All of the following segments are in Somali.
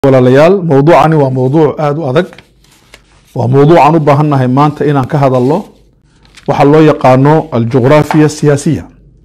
walaalayaal mowduucani waa mowduuc aada u adag waa mowduucan u baahannahay maanta inaan ka hadalno waxaa loo yaqaano aljugraafiya siyaasiya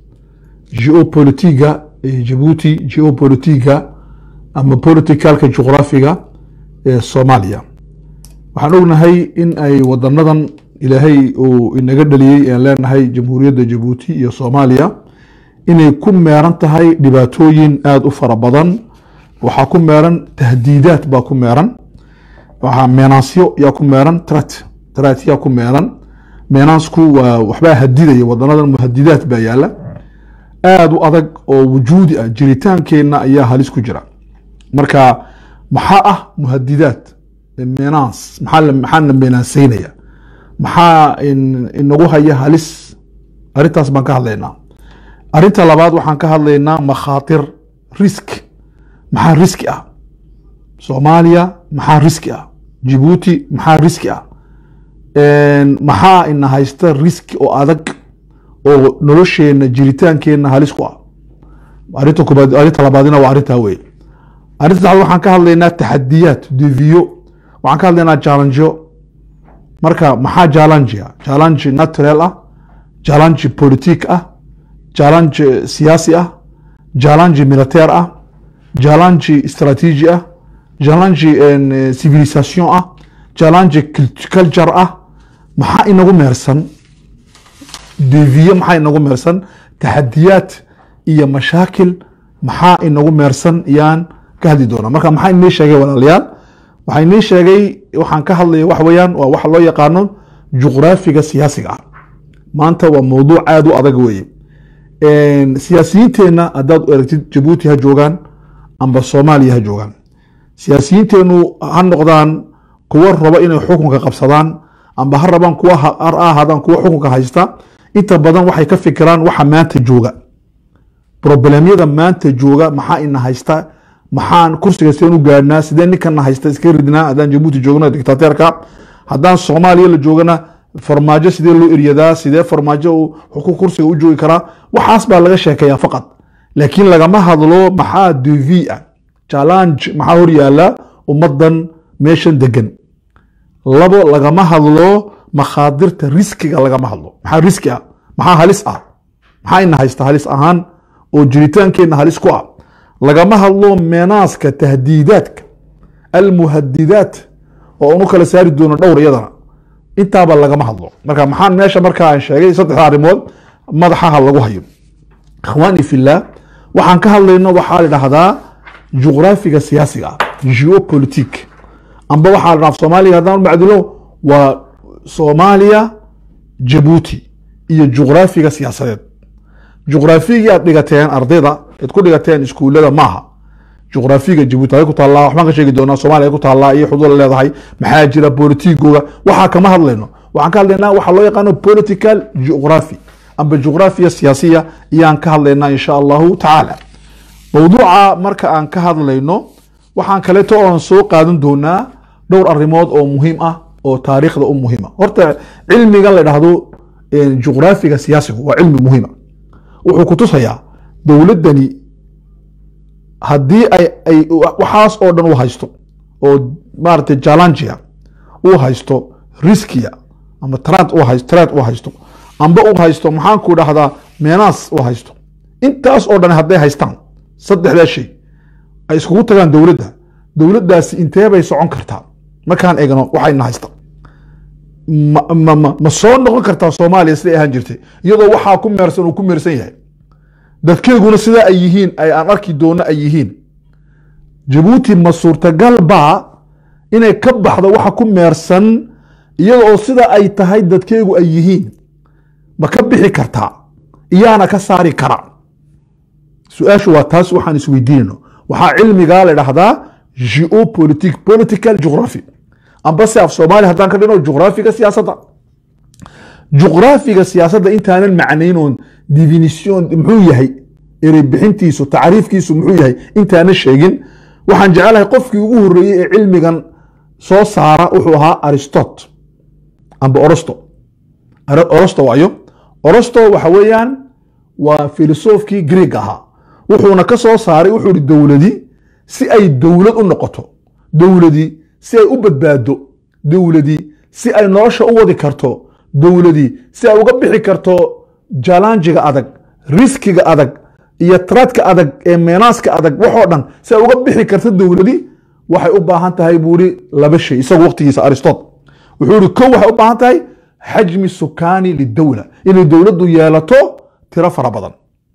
geopolitiga ee jabuuti geopolitiga ama politicalka jugraafiga ee soomaaliya waxaan ognahay in ay wadanadan ilaahay uu inaga dhaliyey aan leenahay jamhuuriyadda jabuuti iyo soomaaliya inay ku meeran tahay dhibaatooyin aada u fara badan waxaa ku meeran tahdiidaad baa ku meeran waxaa meenansyo yaa ku meeran trat trat yaa ku meeran meenansku waa waxbaa hadidaya wadanadan muhadidaad baa yaala aada u adag oo wujuudi ah jiritaankeenna ayaa halis ku jira marka maxaa ah muhadidaad meenans maxaa maxaana meenaanseynaya maxaa inagu haya halis arrintaas baan ka hadlaynaa arrinta labaad waxaan ka hadlaynaa makhaatir risk maxaa riski ah soomaaliya maxaa riski ah jibuuti maxaa riski ah maxaa ina haysta riski oo adag oo nolosheenna jiritaankeenna halis ku ah arinta koobaad arrinta labaadina waa arrintaa wey arrinta saxaad waxaan ka hadlaynaa taxadiyaad deviyo waxaan ka hadlaynaa jallangeyo marka maxaa jallangia jallange natural ah jallange politik ah jallange siyaasi ah jallange militaire ah jallange strateegi ah jallange civilisation ah jallange culture ah maxaa inagu meersan deviye maxaa inagu meersan taxadiyaad iyo mashaakil maxaa inagu meersan yaan ka hadli doonaa marka maxaa inii sheegay walaalayaal waxaa inii sheegay waxaan ka hadlaya wax weeyaan waa waxa loo yaqaano juqraafiga siyaasiga ah maanta waa mowduuc aada u adag weeye siyaasiyiinteenna haddaad u aragtid jabuuti ha joogaan amba soomaaliya ha joogaan siyaasiyiinteenu ha noqdaan kuwo rabo inay xukunka qabsadaan amba ha rabaan kuwa ha ahaadaan kuwa xukunka haysta inta badan waxay ka fikiraan waxa maanta jooga problemyada maanta jooga maxaa ina haysta maxaan kursiga sideen u gaadhnaa sidee ninkana haysta iska ridnaa haddaan jabuuti joogno dictateerka haddaan soomaaliya la joogana farmaajo sidee loo eryadaa sidee farmaajo uu kursiga u joogi karaa waxaas baa laga sheekeeyaa faqad laakiin lagama hadlo maxaa devi ah challenge maxaa hor yaala ummadan meeshan degan labo lagama hadlo makhaadirta riskiga lagama hadlo maxaa riski ah maxaa halis ah maxaa ina haysta halis ahaan oo jiritaankeenna halis ku ah lagama hadlo meenaaska tahdiidaadka almuhadidaat oo anu kala saari doono dhowr iyadana intaaba lagama hadlo marka maxaan meesha markaa aan sheegay saddexda arrimood madaxaha lagu hayo ikhwaani fillah waxaan ka hadlayno waxaa la dhahdaa juqraafiga siyaasiga ah geopolitik amba waxaa la dhaha soomaaliga haddaan macdilo waa soomaaliya jabuuti iyo juqraafiga siyaasadeed juqraafigii aad dhigateen ardayda aad ku dhigateen iskuullada maaha juqraafiga jabuuti ay ku taallaa waxbaan ka sheegi doonaa soomaaliya ay ku taallaa iyo xuduud la leedahay maxaa jira politigooga waxaa kama hadlayno waxaan ka hadlaynaa waxaa loo yaqaano political geography amba juqraafiya siyaasiya iyaan ka hadlaynaa insha allahu tacaala mowduuca marka aan ka hadlayno waxaan kaleeto oon soo qaadan doonaa dhowr arrimood oo muhiim ah oo taariikhda u muhiima horta cilmigan la dhahdo juqraafiga siyaasigu waa cilmi muhiima wuxuu ku tusayaa dowladdani haddii ay waxaas oo dhan u haysto oo maaragtay jallangia uu haysto riskiya ama trant u haysto trant u haysto amba u haysto maxaan ku dhahdaa meenaas u haysto intaas oo dhan hadday haystaan saddexdaa shay ay iskugu tagaan dowladda dowladdaasi intee bay socon kartaa markaan eegno waxayna haysta ma soo noqon kartaa soomaaliya siday ahaan jirtay iyadoo waxaa ku meersan uu ku meersan yahay dadkeeguna sidaa ay yihiin ay aan arki doono ay yihiin jabuuti ma suurtagal baa inay ka baxdo waxa ku meersan iyada oo sida ay tahay dadkeegu ay yihiin ma ka bixi kartaa iyaana ka saari kara su-aashu waa taas waxaan isweydiinayno waxaa cilmigaa la dhahdaa geopolitic political geography amba se af soomaaliya haddaan ka dhino juqraafiga siyaasadda juqraafiga siyaasadda intaanan macnaynoon definition muxuu yahay erey bixintiisu tacriifkiisu muxuu yahay intaanan sheegin waxaan jecelahay qofkii ugu horeeyey ee cilmigan soo saara wuxuu ahaa aristot amba orosto orosto waayo orosto waxa weeyaan waa filosofkii greeg ahaa wuxuuna ka soo saaray wuxuu ihi dowladi si ay dowlad u noqoto dowladii si ay u badbaado dowladii si ay nolosha u wadi karto dowladii si ay uga bixi karto jalanjiga adag riskiga adag iyo tradka adag ee meenaaska adag waxoo dhan si ay uga bixi karto dowladii waxay u baahan tahay buu ihi laba shay isagu waqtigiisa aristot wuxuu ihi kow waxay u baahan tahay xajmi sukaani lidowla inay dowladdu yeelato tiro fara badan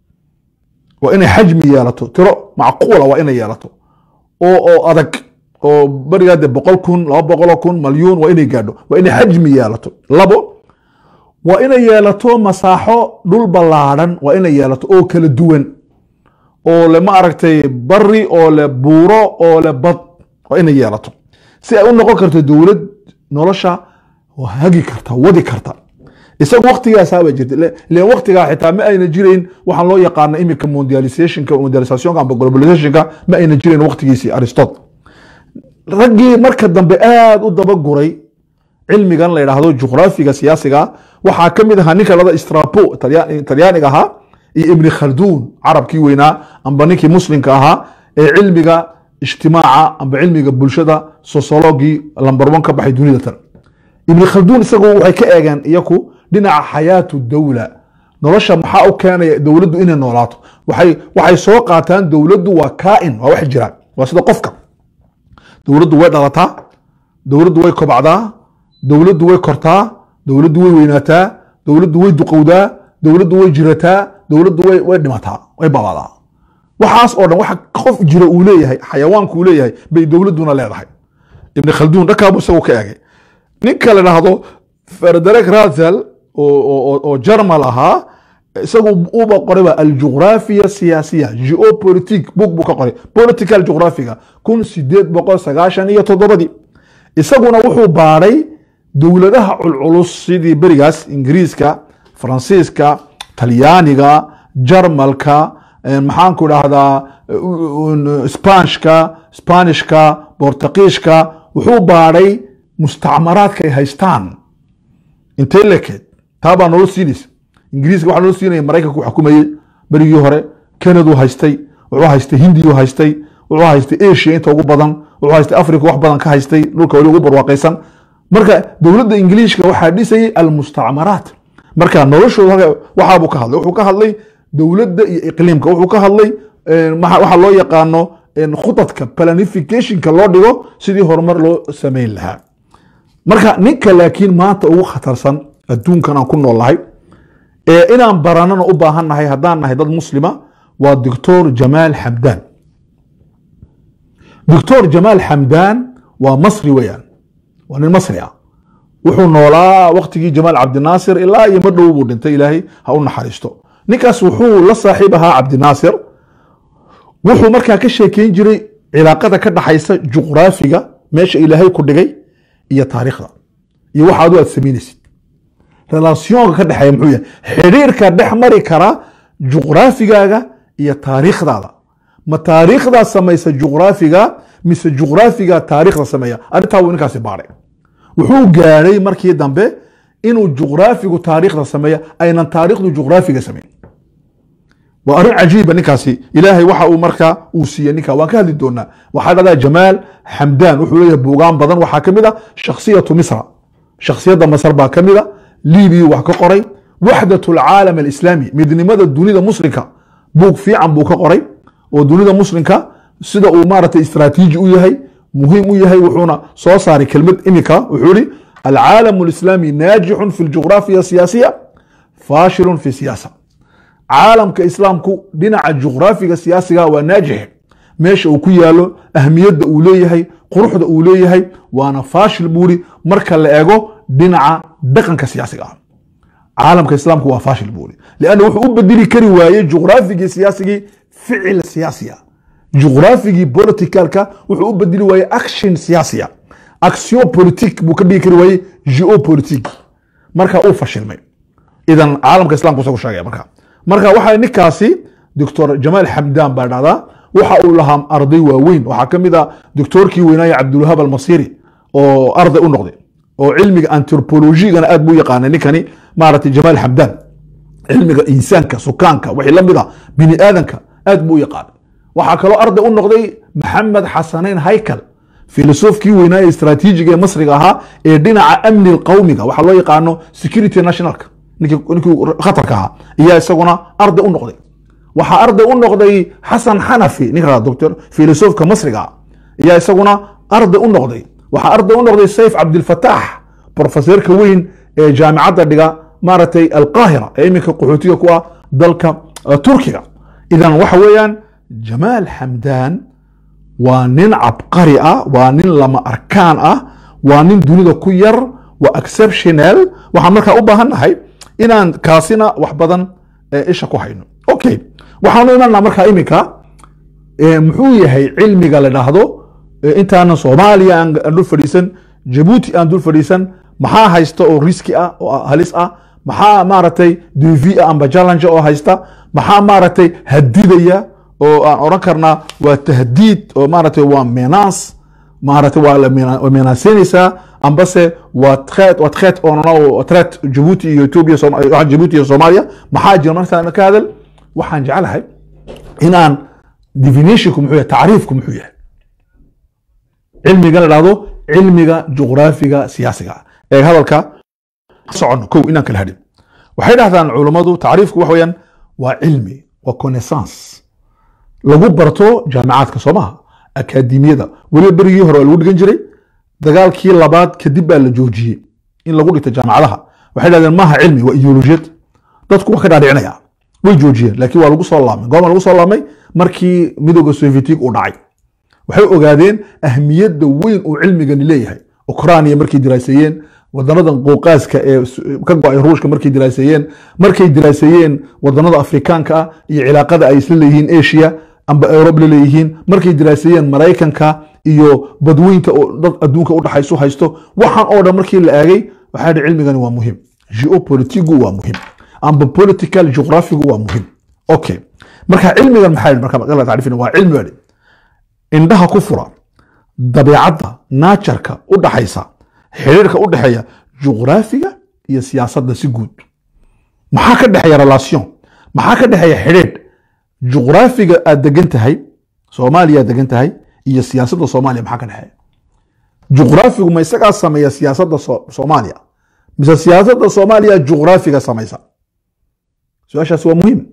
waa inay xajmi yeelato tiro macquula waa inay yeelato oo oo adag oo berigaa dee boqol kun laba boqoloo kun malyuun waa inay gaadho waa inay xajmi yeelato labo waa inay yeelato masaaxo dhul ballaadhan waa inay yeelato oo kala duwan oo le ma aragtay bari oo le buuro oo le bad waa inay yeelato si ay u noqon karto dowlad nolosha hagi karta wadi karta isagu waktigaasaaba jirta len waktigaa xitaa ma ayna jirayn waxaan loo yaqaana imika mondializationka mondializationka amba globalizationka ma ayna jirayn waktigiisii aristot raggii marka dambe aad u dabaguray cilmigan la yidhaahdo juqraafiga siyaasiga waxaa ka mid ahaa ninka lada strapo talyaaniga ahaa iyo ibni khalduun carabkii weynaa amba ninkii muslimka ahaa ee cilmiga ijtimaaca amba cilmiga bulshada sociologii lamber one ka baxay dunida tan ibni khalduun isagu waxay ka eegeen iyaku dhinaca xayaatu dowla nolosha maxaa u keenaya dowladdu inay noolaato waxay waxay soo qaataan dowladdu waa kaain waa wax jiraan waa sida qofka dowladdu way dhalataa dowladdu way kobacdaa dowladdu way kortaa dowladdu way weynaataa dowladdu way duqowdaa dowladdu way jirataa dowladdu way way dhimataa way babaadaa waxaas oo dhan waxa qof jira uu leeyahay xayawaanku uu leeyahay bay dowladduna leedahay ibni khalduun dhankaabu isagu ka eegay ninka la dhahdo frederick razel oo jarmal ahaa isagu uba qorayba aljugraafiya siyaasiya geopolitic bug buu ka qoray political jugraphiga kun sideed boqol sagaashan iyo toddobadii isaguna wuxuu baadhay dowladaha culculus sidii berigaas ingiriiska faransiiska talyaaniga jarmalka maxaanku dhahdaa spanishka spanishka bortuqiishka wuxuu baadhay mustacmaraadka ay haystaan intee lekeed taabaa nolo siinaysa ingiriiska waxaa nolo siinaya maraykanku xukumayey berigii hore canadu haystay wuxuu haystay hindiyu haystay wuxuu haystay asia inta ugu badan wuxuu haystay africa wax badan ka haystay dhulka weli ugu barwaaqaysan marka dowladda ingiliishka waxaa dhisayay almustacmaraat marka noloshooda waxaabuu ka hadlay wuxuu ka hadlay dowladda iyo iqliimka wuxuu ka hadlay waxaa loo yaqaano khudadka planificationka loo dhigo sidii horumar loo samayn lahaa marka ninka laakiin maanta ugu khatarsan adduunkan aan ku noolnahay ee inaan baranana u baahan nahay haddaan nahay dad muslima waa doctor jamaal xamdaan doctor jamaal xamdaan waa masri weeyaan waa nin masri ah wuxuu noolaa waktigii jamaal cabdinaasir ilaa iyo ma dhow buu dhintay ilaahay ha u naxariisto ninkaas wuxuu la saaxiib ahaa cabdinaasir wuxuu markaa ka sheekeyn jiray cilaaqada ka dhaxaysa juqraafiga meesha ilaahay ku dhigay iyo taariikhda iyo waxa adu aad samaynaysid relationka ka dhexeeya muxuu yahay xidhiirka dhex mari kara juqraafigaaga iyo taariikhdaada ma taariikhdaa samaysa juqraafiga mise juqraafiga taariikhda sameeya arrintaa wuu ninkaasi baadhay wuxuu gaadhay markii dambe inuu juqraafigu taariikhda sameeya aynan taariikhdu juqraafiga samayn waa arrin cajiiba ninkaasi ilaahay waxa uu markaa uu siiyey ninka waan ka hadli doonaa waxaa dhahdaa jamaal xamdaan wuxuu leeyahay buugaan badan waxaa ka mid a shakhsiyatu misra shakhsiyadda masar baa ka mid a libiyu wax ka qoray waxdat alcaalam alislaami midnimada dunida muslimka buug fiican buu ka qoray oo dunida muslimka sida uu maaragtay istraatiiji u yahay muhiim u yahay wuxuuna soo saaray kelmad imika wuxuu ihi alcaalam alislaami naajixun fi ljugraafiya siyaasiya faashilun fi siyaasa caalamka islaamku dhinaca juqraafiga siyaasiga waa naajix meesha uu ku yaalo ahmiyadda uu leeyahay quruxda uu leeyahay waana faashil buuri marka la ego dhinaca dhaqanka siyaasiga ah caalamka islaamku waa faashil buuri lianna wuxuu u bedeli kari waayey juqraafigii siyaasigii ficil siyaasiya juqraafigii politicalka wuxuu u bedeli waayey action siyaasiya action politic buu ka dhigi kari waayey geopolitic marka uu fashilmay idan caalamka islamku isagu sheegaya marka marka waxaa ninkaasi doctor jamaal xamdaan baa dhahdaa waxa uu lahaa arday waaweyn waxaa ka mid a doctorkii weynaaye cabdulwahaab almasiri oo arday u noqday oo cilmiga antropologigana aad buu yaqaanay ninkani maaragtay jamaal xamdaan cilmiga insaanka sukaanka wixii la mid a bini aadanka aad buu u yaqaanay waxaa kaloo arday u noqday maxamed xasanayn haykal filosofkii weynaa ee istaraatiijiga ee masriga ahaa ee dhinaca amni qawmiga waxaa loo yaqaano security nationalka ninkii ninkii khatarka ahaa ayaa isaguna arday u noqday waxaa arday u noqday xasan xanafi ninka doctor filosofka masriga ah ayaa isaguna arday u noqday waxaa arday u noqday sayf cabdilfataax profeseerka weyn ee jaamicadda dhiga maaragtay alqaahira ee iminka qaxootiga ku ah dalka eh, turkiga idan waxa weeyaan jamaal xamdaan waa nin cabqari ah waa nin lama arkaan ah waa nin dunida ku yar waa exceptional waxaan markaa u baahannahay inaan kaasina wax badan eh, isha ku hayno okay waxaanu imanaa markaa iminka eh, muxuu yahay cilmiga la dhahdo eh, intaanan soomaaliya aan aan dul fadhiisan jabuuti aan dul fadhiisan maxaa haysta oo riski ah oo halis ah maxaa maaragtay duvi ah amba challenge oo haysta maxaa maaragtay hadidaya oo aan oran karnaa waa tahdiid oo maaragtay waa menace maaragtay waa la mena- waa menaasenaysaa ambase waa threat waa threat oo nana threat jabuuti iyo ethiopia Sooma- waxaan jabuuti iyo soomaaliya maxaa jira markaan ka hadal waxaan jeclahay inaan definitionku muxuu yahay tacriifku muxuu yahay cilmiga la dhahdo cilmiga juqraafiga siyaasiga ee hadalka socono kow inaan kala hadhin waxay dhahdaan culummadu tacriifku waxa weeyaan waa cilmi waa connaissance lagu barto jaamicaadka soo maha akaademiyada weliba berigii hore waa lagu dhigan jiray dagaalkii labaad kadib baa la joojiyey in lagu dhigto jaamacadaha waxay dhahdeen maaha cilmi waa ideolojiyad dadku waa ka dhaadhicinaya way joojiyeen laakiin waa lagu soo laabmay goorma lagu soo laabmay markii midooda sovietig uu dhacay waxay ogaadeen ahmiyadda weyn uu cilmigani leeyahay ukrania markay diraaseeyeen wadanadan qowqaaska ee s- ka go-ay ruushka markay diraaseeyeen markay diraaseeyeen wadanada afrikaanka ah iyo cilaaqada ay isla leeyihiin asia amba eurub la leeyihiin markay diraaseeyeen maraykanka iyo badweynta oo dad adduunka u dhaxaysu haysto waxaan oo dhan markii la aagay waxaa yidhi cilmigani waa muhiim geopolitigu waa muhiim amba political geographigu waa muhiim okay marka cilmigan maxaa yidhi marka marka la tacriifina waa cilmi baa yidhi indhaha ku fura dabeecadda naajarka u dhaxaysa xiriirka u dhexeeya juqraafiga iyo siyaasadda si guud maxaa ka dhexeeya relation maxaa ka dhexeeya xidhiidh juqraafiga aad degan tahay soomaaliya aad degan tahay iyo siyaasadda soomaaliya maxaa ka dhexeeya juqraafigu ma isagaa sameeya siyaasadda So- soomaaliya mise siyaasadda soomaaliya juqraafiga samaysa su-aashaasi waa muhiim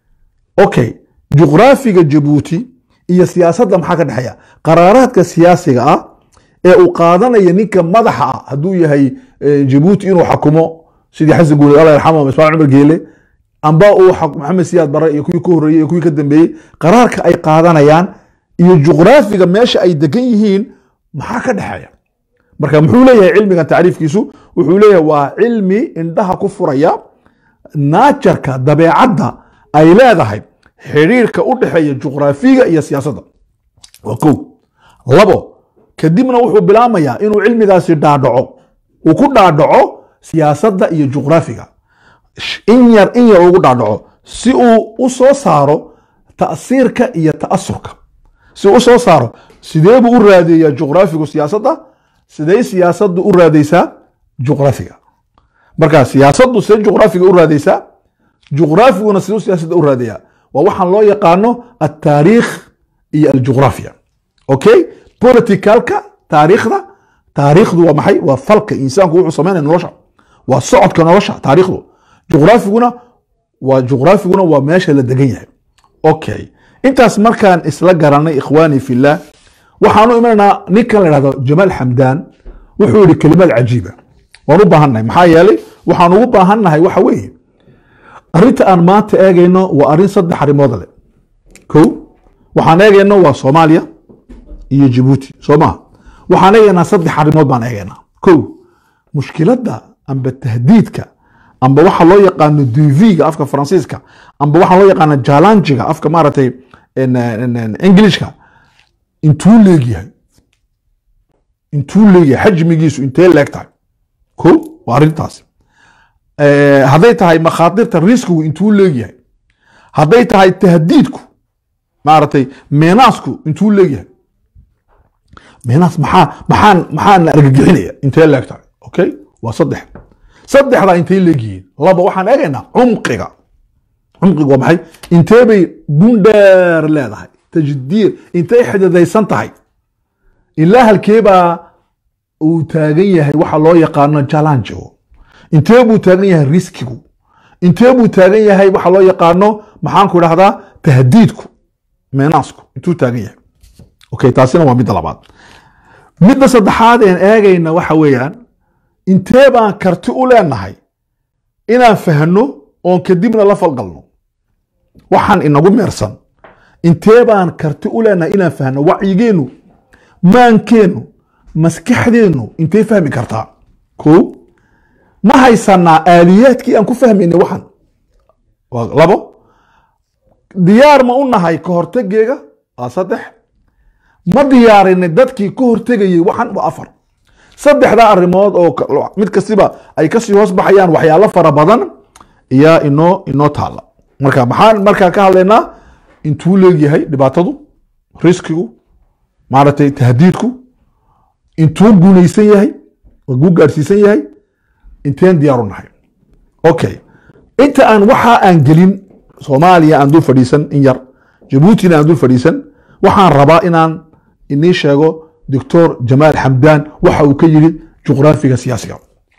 okay juqraafiga jabuuti iyo siyaasadda maxaa ka dhexeeya qaraaraadka siyaasiga ah ee uu qaadanaya ninka madaxa ah hadduu yahay eh, jabuuti inuu xakumo sidii xasan guuled alla yarxamo ama ismaaciil cumar geele amba uu xak- maxamed siyaad bare iyo kuwii ka horreeyey iyo kuwii ka dambeeyey qaraarka ay qaadanayaan iyo juqraafiga meesha ay degan yihiin maxaa ka dhexeeya marka muxuu leeyahay cilmigan tacriifkiisu wuxuu leeyahay waa cilmi indhaha ku furaya naajarka dabeecadda ay leedahay xidhiirka u dhexeeya juqraafiga iyo siyaasadda waa kow labo kadibna wuxuu bilaamayaa inuu cilmigaasi dhaadhaco uu ku dhaadhaco siyaasadda iyo juqraafiga Sh- in yar in yar ugu dhaadhaco si uu u soo saaro ta'siirka iyo ta'asurka si uu u soo saaro sidee buu u raadeeyaa juqraafigu siyaasadda sidee siyaasaddu u raadaysaa juqraafiga marka siyaasaddu sidee juqraafiga u raadaysaa juqraafiguna siduu siyaasadda u raadayaa waa waxaan loo yaqaano altaariikh iyo aljuqraafiya okay politicalka taariikhda taariikhdu waa maxay waa falka insaanku wuxuu samaynaya nolosha waa socodka nolosha taariikhdu juqraafiguna waa juqraafiguna waa meesha la degan yahay okay intaas markaan isla garanay ikhwaani fillah waxaanu imanaynaa ninkan la dhahdo jamaal xamdaan wuxuu yihi kelimaad cajiiba waan u baahannahay maxaa yeelay waxaan ugu baahannahay waxa weeye arrinta aan maanta eegayno waa arrin saddex arrimood leh kow waxaan eegayno waa soomaaliya iyo jabuuti soo maha waxaan eegaynaa saddex arrimood baan eegaynaa kow mushkiladda amba tahdiidka amba waxa loo yaqaano duviga afka faransiiska amba waxa loo yaqaano jalanjiga afka maaragtay en- en- en- englishka intuu leegyahay intuu leegyahay xajmigiisu intee leeg tahay kow waa arrintaasi Eh, hadday tahay makhaatirta riskigu intuu leegyahay hadday tahay tahdiidku maaragtay meenaasku intuu leegyahay meenaas maxaa maxaan maxaan la argagixinaya intee leeg tahay okay waa saddex saddexdaa intay leegyihiin laba waxaan eegaynaa cumqiga cumqiga waa maxay intee bay gundheer leedahay tajdiir intay xididaysan tahay ilaa halkeebaa uu taagan yahay waxa loo yaqaano jalanjo intee buu taagan yahay riskigu intee buu taagan yahay waxa loo yaqaano maxaanku idhahdaa tahdiidku meenaasku intuu taagan yahay okay taasina waa midda labaad midda saddexaad een eegayna waxa weeyaan intee baan karti u leenahay inaan fahno oon kadibna la falgalno waxaan inagu meersan intee baan karti u leenahay inaan fahno wacyigeennu maankeennu maskaxdeennu intay fahmi kartaa ko ma haysanaa aaliyaadkii aan ku fahmaynay waxan waa labo diyaar ma u nahay ka hortegeega waa saddex ma diyaarinay dadkii ka hortegayay waxan waa afar saddexdaa arrimood oo mid kastiba ay kasii hoos baxayaan waxyaalo fara badan ayaa inoo inoo taala marka maxaan markaa ka hadlaynaa intuu leegyahay dhibaatadu riskigu maaragtay tahdiidku intuu guulaysan yahay oo guu gaadhsiisan yahay inteen diyaaru nahay okay inta aan waxaa aan gelin soomaaliya aan dul fadhiisan in yar jabuutina aan dul fadhiisan waxaan rabaa inaan inii sheego doctor jamaal xamdaan waxa uu ka yidhi juqraafiga siyaasiga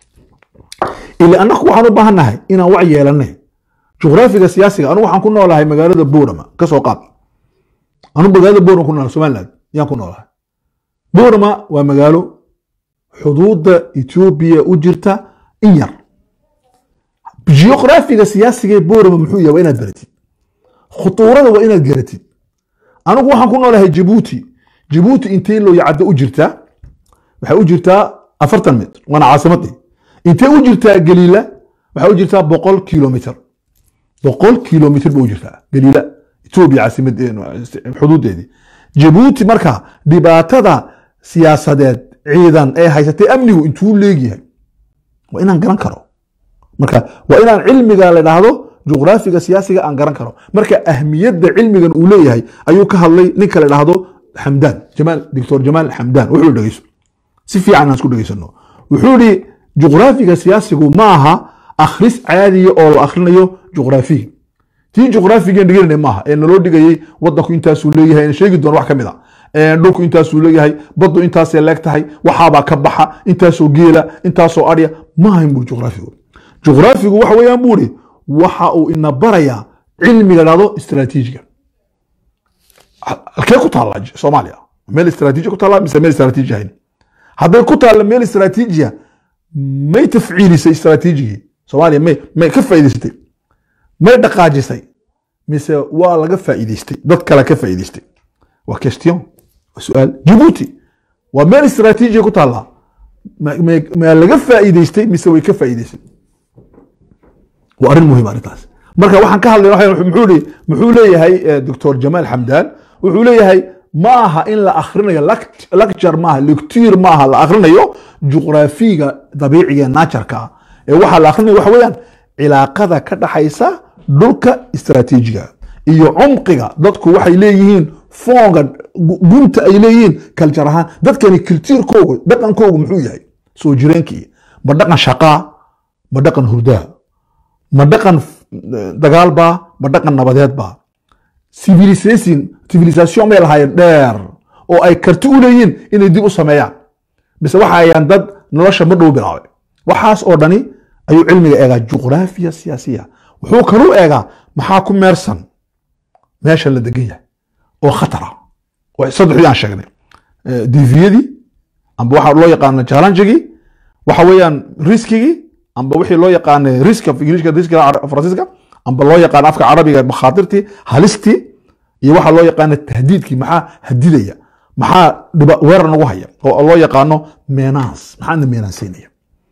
ila annaku waxaan u baahan nahay inaan wac yeelanay juqraafiga siyaasiga anigu waxaan ku noolahay magaalada boorama ka soo qaad anu magaalada boorama ku noolahay somaliland yaan ku noolahay boorama waa magaalo xuduudda etoobiya u jirta in yar juqraafiga siyaasiga ee boorama muxuu yahay waa inaad baratid khutuurada waa inaad garatid anigu waxaan ku noolahay jabuuti jabuuti intee looyacaddo u jirtaa waxay u jirtaa afartan mitr waana caasimadii intee u jirtaa galiila waxay u jirtaa boqol kilomitr boqol kilomitr ba u jirtaa galiila etoobiya caasimad xuduudeedii jabuuti marka dhibaatada siyaasadeed ciidan ee haysatay amnigu intuu leegyahay waa inaan garan karo marka waa inaan cilmiga la dhahdo juqraafiga siyaasiga aan garan karo marka ahmiyadda cilmigan uu leeyahay ayuu ka hadlay ninka la dhahdo xamdaan jamaal doctor jamaal xamdaan wuxuu dhegeyso si fiican aan isku dhegeysano wuxuu ihi juqraafiga siyaasigu ma aha akhris caadiya oo la akhrinayo juqraafiga tii juqraafigan dhiganayna maaha ee naloo dhigayay wadanku intaasuu leeyahay aan sheegi doono wax ka mid a dhulku intaasuu leeyahay baddu intaasay leeg tahay waxaabaa ka baxa intaasoo geela intaasoo adya maahayn buri juqraafigu juqraafigu waxa weeyaan buri waxa uu ina barayaa cilmiga dhahdo istraatiijiga halkee ku taalla soomaaliya meel istraatiiji ku taalla mise meel istraatiiji ahayn hadday ku taalla meel istraatiijiya may tafciilisay istraatiijigii soomaaliya may may ka faa'iidaysatay may dhaqaajisay mise waa laga faa'iidaystay dad kale ka faa'iidaystay waa question waa su-aal jabuuti waa meel istraatiijiya ku taalla ma laga faa'iidaystay mise way ka faa'iidaysay waa arrin muhiim arrintaas marka waxaan ka hadlayna muxuu muxuu leeyahay doctor jamaal xamdaan wuxuu leeyahay ma aha in la akhrinayo lecture maaha lecture maaha la akhrinayo juqraafiga dabiiciga naturka ah ee waxaa la akhrinayo waxa weeyaan cilaaqada ka dhaxaysa dhulka istraatiijiga iyo cumqiga dadku waxay leeyihiin foonga gunta ay leeyihiin kaljar ahaan dadkani kiltiirkoogu dhaqankoogu muxuu yahay soo jireenkii ma dhaqan shaqaa ma dhaqan hurdaa ma dhaqan dagaalbaa ma dhaqan nabadeedbaa civilisation civilisation may lahaayeen dheer oo ay karti u leeyihiin inay dib u sameeyaan mise waxa ayaan dad nolosha ma dhow bilaabay waxaas oo dhani ayuu cilmiga eegaa juqraafiya siyaasiya wuxuu kaluu eegaa maxaa ku meersan meesha la degan yahay oo khatara saddexdii aan sheegnay diviyadii amba waxa loo yaqaano challengegii waxa weeyaan riskigii amba wixii loo yaqaanay risk of englishka riskiga faransiiska amba loo yaqaano afka carabiga makhaatirtii halistii iyo waxa loo yaqaano tahdiidkii maxaa hadidaya maxaa weerar nagu haya oo loo yaqaano meenaans maxaana meenaansiinaya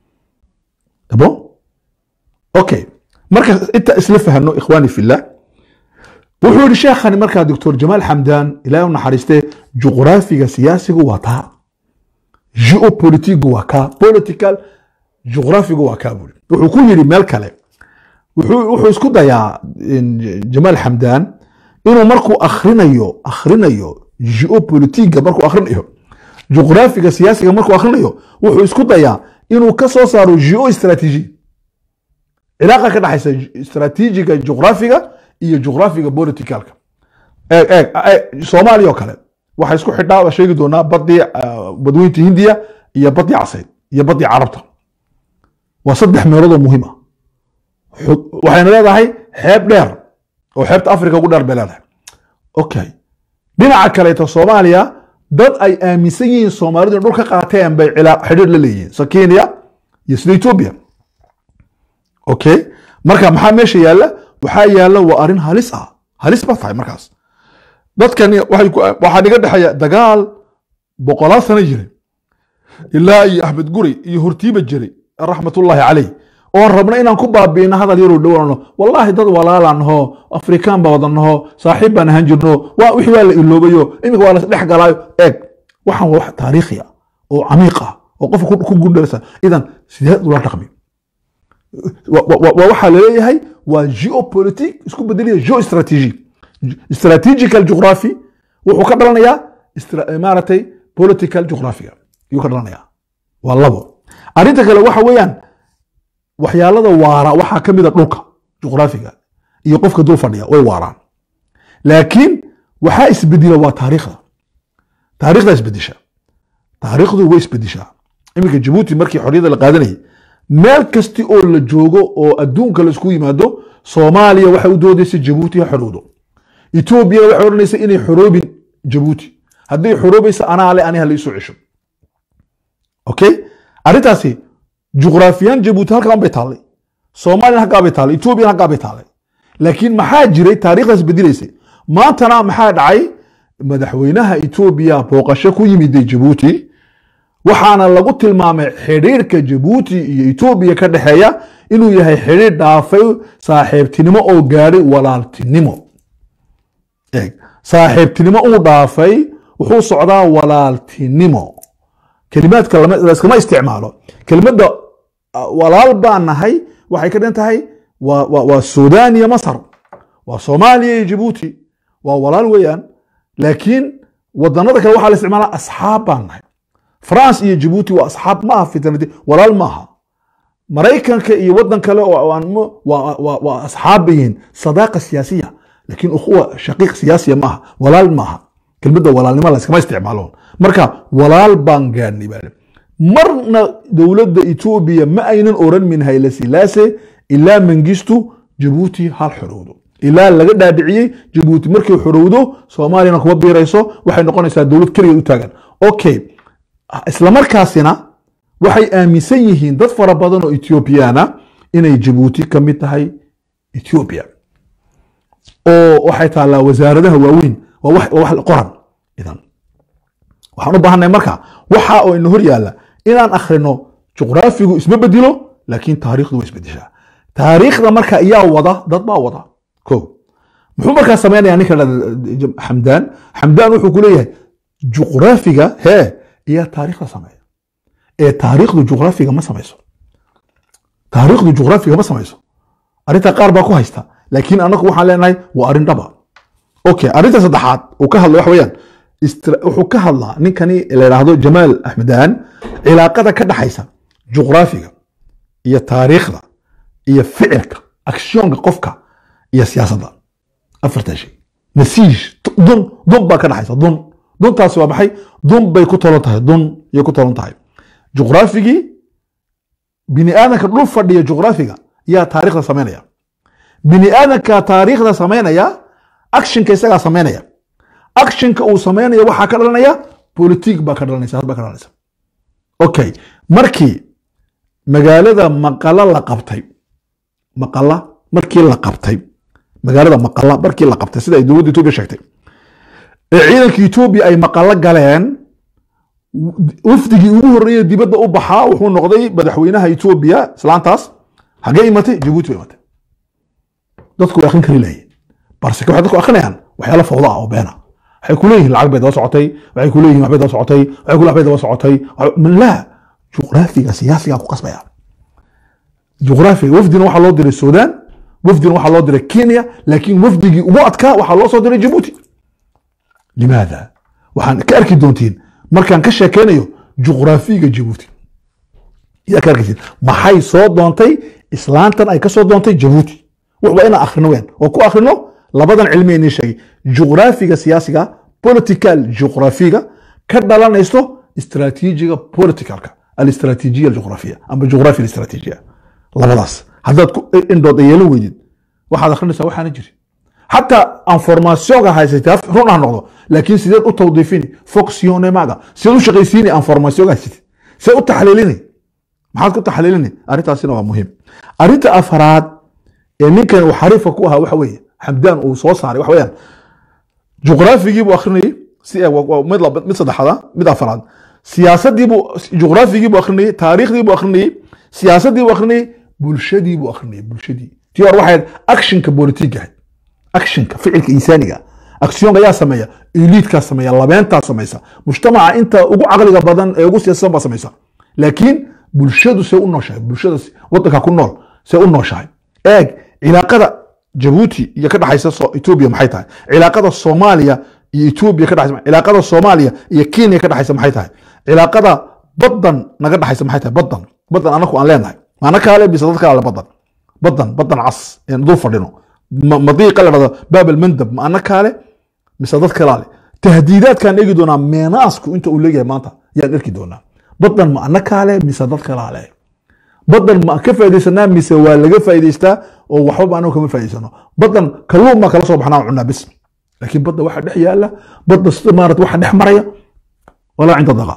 abo okay marka inta isla fahano ikhwaani fillah wuxuu yihi sheekhani markaa doctor jamaal xamdaan ilaah u naxariistee juqraafiga siyaasigu waa taa geopolitigu waa kaa political juqraafigu waa kaa buri wuxuu ku yidhi meel kale wuxuu isku dayaa jamaal xamdaan inuu markuu akhrinayo akhrinayo geopolitiga markuu akhrinayo juqraafiga siyaasiga markuu akhrinayo wuxuu isku dayaa inuu ka soo saaro geo istraatiiji cilaaqa ka dhexaysa istraatiijiga juqraafiga iyo juqraafiga politicalka eeg eeg soomaaliya oo kale waxay isku xidhaa waa sheegi doonaa badii badweynta hindiya iyo badii casayd iyo badii carabta waa saddex meelood oo muhiim ah waxayna leedahay xeeb dheer oo xeebta africa ugu dheer bay leedahay okay dhinaca kaleeto soomaaliya dad ay aaminsan yihiin soomaalidu in dhul ka qaateen bay xidhiir la leeyihiin so kenya iyo sida ethiopia okay marka maxaa meesha yaalla waxaa yaalla waa arrin halis ah halis ba tahay markaas dadkani waxaa dhiga dhexeeya dagaal boqolaal sano jiray ilaa iyo axmed guri iyo hortiiba jiray raxmatullaahi caleyh oon rabna inaan ku baabiino hadal yaroo dhowano wallaahi dad walaalaan naho afrikaan baa wadan naho saaxiib baan ahaan jirno waa wixii waa la iloobayo iminka waa lasdhex galaayo eeg waxaan waa wax taariikhi ah oo camiiq ah oo qofka ku gundharsa idan sideed ula dhaqmi waa waxaa laleeyahay waa geopolitic isku bedelaya geostrategy strategical geography wuxuu ka dhalanayaa maaragtay political geographiga ayuu ka dhalanayaa waa labo arrinta kale waxa weeyaan waxyaalada waara waxaa ka mida dhulka juqraafiga iyo qofka dul fadhiya way waaraan laakiin waxaa isbedila waa taariikhda taarikhda isbedisha taariikhdu way isbedishaa iminka jabuuti markii xorriyadda la qaadanayay meel kasti oo la joogo oo adduunka la isku yimaado soomaaliya waxay u doodaysa jabuuti ha xorowdo etoobiya waxay odhanaysa inay xoroobin jabuuti hadday xoroobaysa anaa le aniha la isoo cesho okay arrintaasi juqraafiyan jabuuti halkan bay taallay soomaliyan halkaa bay taallay etoobiyan halkaa bay taallay laakiin maxaa jiray taariikhdaas bedelaysay maantana maxaa dhacay madaxweynaha etoobiya booqasho ku yimiday jabuuti waxaana lagu tilmaamay xidhiirka jabuuti iyo etoobiya ka dhexeeya inuu yahay xidhiir dhaafay saaxiibtinimo oo gaadhay walaaltinimo eeg saaxiibtinimo uu dhaafay wuxuu socdaa walaaltinimo kelimaadka laskama isticmaalo kelimadda walaal baan nahay waxay ka dhan tahay waa sudan iyo masar waa soomaaliya iyo jabuuti waa walaal weeyaan laakiin wadanada kale waxaa la isticmaalaa asxaab baan nahay france iyo jabuuti waa asxaab maaha fitnadi walaal maaha maraykanka iyo wadan kale waa asxaab bay yihiin sadaaqa siyaasiya laakiin ukhuwa shaqiiq siyaasiya maaha walaal maaha kelmadda walaalnimo layskama isticmaalo marka walaal baan gaadhnay baa marna dowladda etoobiya ma aynan oran min hayle silaase ilaa mangistu jabuuti hal xorowdo ilaa laga dhaadhiciyey jabuuti markay xorowdo soomaaliyana kuma biirayso waxay noqonaysaa dowlad keligeed u taagan okay islamarkaasina waxay aaminsan yihiin dad fara badan oo ethoobiyaana inay jabuuti ka mid tahay ethoobiya oo waxay taallaa wasaaradaha waaweyn waa wax qoran idan waxaan u baahanay marka waxa oo ina hor yaalla inaan akhrino juqraafigu isma bedilo laakiin taariikhdu way isbedeshaa taariikhda marka iyaa wada dad baa wada ko muxuu markaa sameynaya ninka xamdaan xamdaan wuxuu ku leeyahay juqraafiga hee iyaa taariikhda sameeya ee taariikhdu juqraafiga ma samayso taariikhdu juqraafiga ma samayso arrinta qaar baa ku haysta laakiin anagu waxaan leenahay waa arrin dhaba okay arrinta saddexaad uu ka hadla waxa weeyaan wuxuu ka hadlaa ninkani la yidhaahdo jamaal axmedaan cilaaqada ka dhaxaysa juqraafiga iyo taariikhda iyo ficilka akshoonka qofka iyo siyaasadda afartaa shay nasiij dun dun baa ka dhaxaysa dun duntaasi waa maxay dun bay ku tolon tahay dun yay ku tolon tahay juqraafigii bini aadanka dhul fadhiya juqraafiga yaa taariikhda samaynaya bini aadanka taariikhda samaynaya actionka isagaa samaynaya actionka uu samaynaya waxaa ka dhalanaya politik baa ka dhalanaysa had baa ka dhalanaysa okay markii magaalada maqala la qabtay maqala markii la qabtay magaalada maqala markii la qabtay sida ay dowladda etoobiya sheegtay ee ciidanka etoobiya ay maqalo galeen wafdigii ugu horreeyey dibadda u baxaa wuxuu noqday madaxweynaha etoobiya islaantaas hagee imatay jabuuti bay imatay dadku way akrin kari lahayen balse waxay dadku akrinayaan waxyaalo fawda ah oo beena waxay ku leeyihin lacag bay daba socotay waxay ku leeyihin waxbay daba socotay waxay ku waxbay daba socotay laa juqraafiga siyaasiga ku qasbaya juqraafiga wafdina waxaa loo diray sudan wafdina waxaa loo diray kenya laakiin wafdigii ugu adkaa waxaa loo soo diray jabuuti limaada waxaan ka arki doontiin markaan ka sheekeynayo juqraafiga jabuuti yaa ka arkaysid maxay soo doontay islaantan ay ka soo doontay jabuuti waa inaan akhrino weyn oo ku akhrino labadan cilmi inii sheegay juqraafiga siyaasiga political juqrafiga ka dhalanayso istraatiijiga politicalka alistraatiijiya aljuqrafiya ama juqrafiya alistraatiijiya labadaas haddaad ku indhood yeelan weydid waxaad akhrinaysaa waxaana jiri xataa informationka haysatay run ha noqdo laakiin sideed u tawdiifini foxionemaga sideed u shaqaysiini informationka haysatay sideed u taxliilini maxaad ku taxliilini arrintaasina waa muhiim arrinta afaraad ee ninkan uu xariifka ku ahaa waxa weeye xamdaan uu soo saaray waxa weeyaan juqraafigii buu akhrinayay si mid laba mid saddexaad mid afaraad siyaasadii buu juqraafigii buu akhrinayay taariikhdii buu akhrinayay siyaasadii buu akhrinayay bulshadii buu akhrinayay bulshadii tii hore waxay ahayd actionka politiga ahayd actionka ficilka insaaniga aksiyonka yaa sameeya eliidkaa sameeya labeentaa samaysa mujtamaca inta ugu caqliga badan ee ugu siyaasadan baa samaysa laakiin bulshadu see u nooshahay bulshada wadanka ku nool see u nooshahay eeg cilaaqada jabuuti iyo ka dhexaysa etoobiya maxay tahay cilaaqada soomaaliya iyo etoobiya ka dhexaysa cilaaqada soomaaliya iyo kenya ka dhexaysa maxay tahay cilaaqada badan naga dhexaysa maxay tahay badan badan anaku aan leenahay maana kaale bisa dad kale badan badan badan cas een dul fadhino madiiqa la dhahdo baabel mandab ma ana kaale mise dad kalaale tahdiidaadkaan eegi doonaa meenaasku inta uu leeyahay maanta yaan erki doonaa badan ma ana kaale mise dad kalaale badan ma ka faa'idaysanaa mise waa laga faa'idaystaa oo waxbaba anagu kama faa'idaysano badan kalluun baa kala soo baxnaa cunaa bis laakiin badda waxa dhex yaala badda sida maarata waxa dhex maraya walaa cinda daqa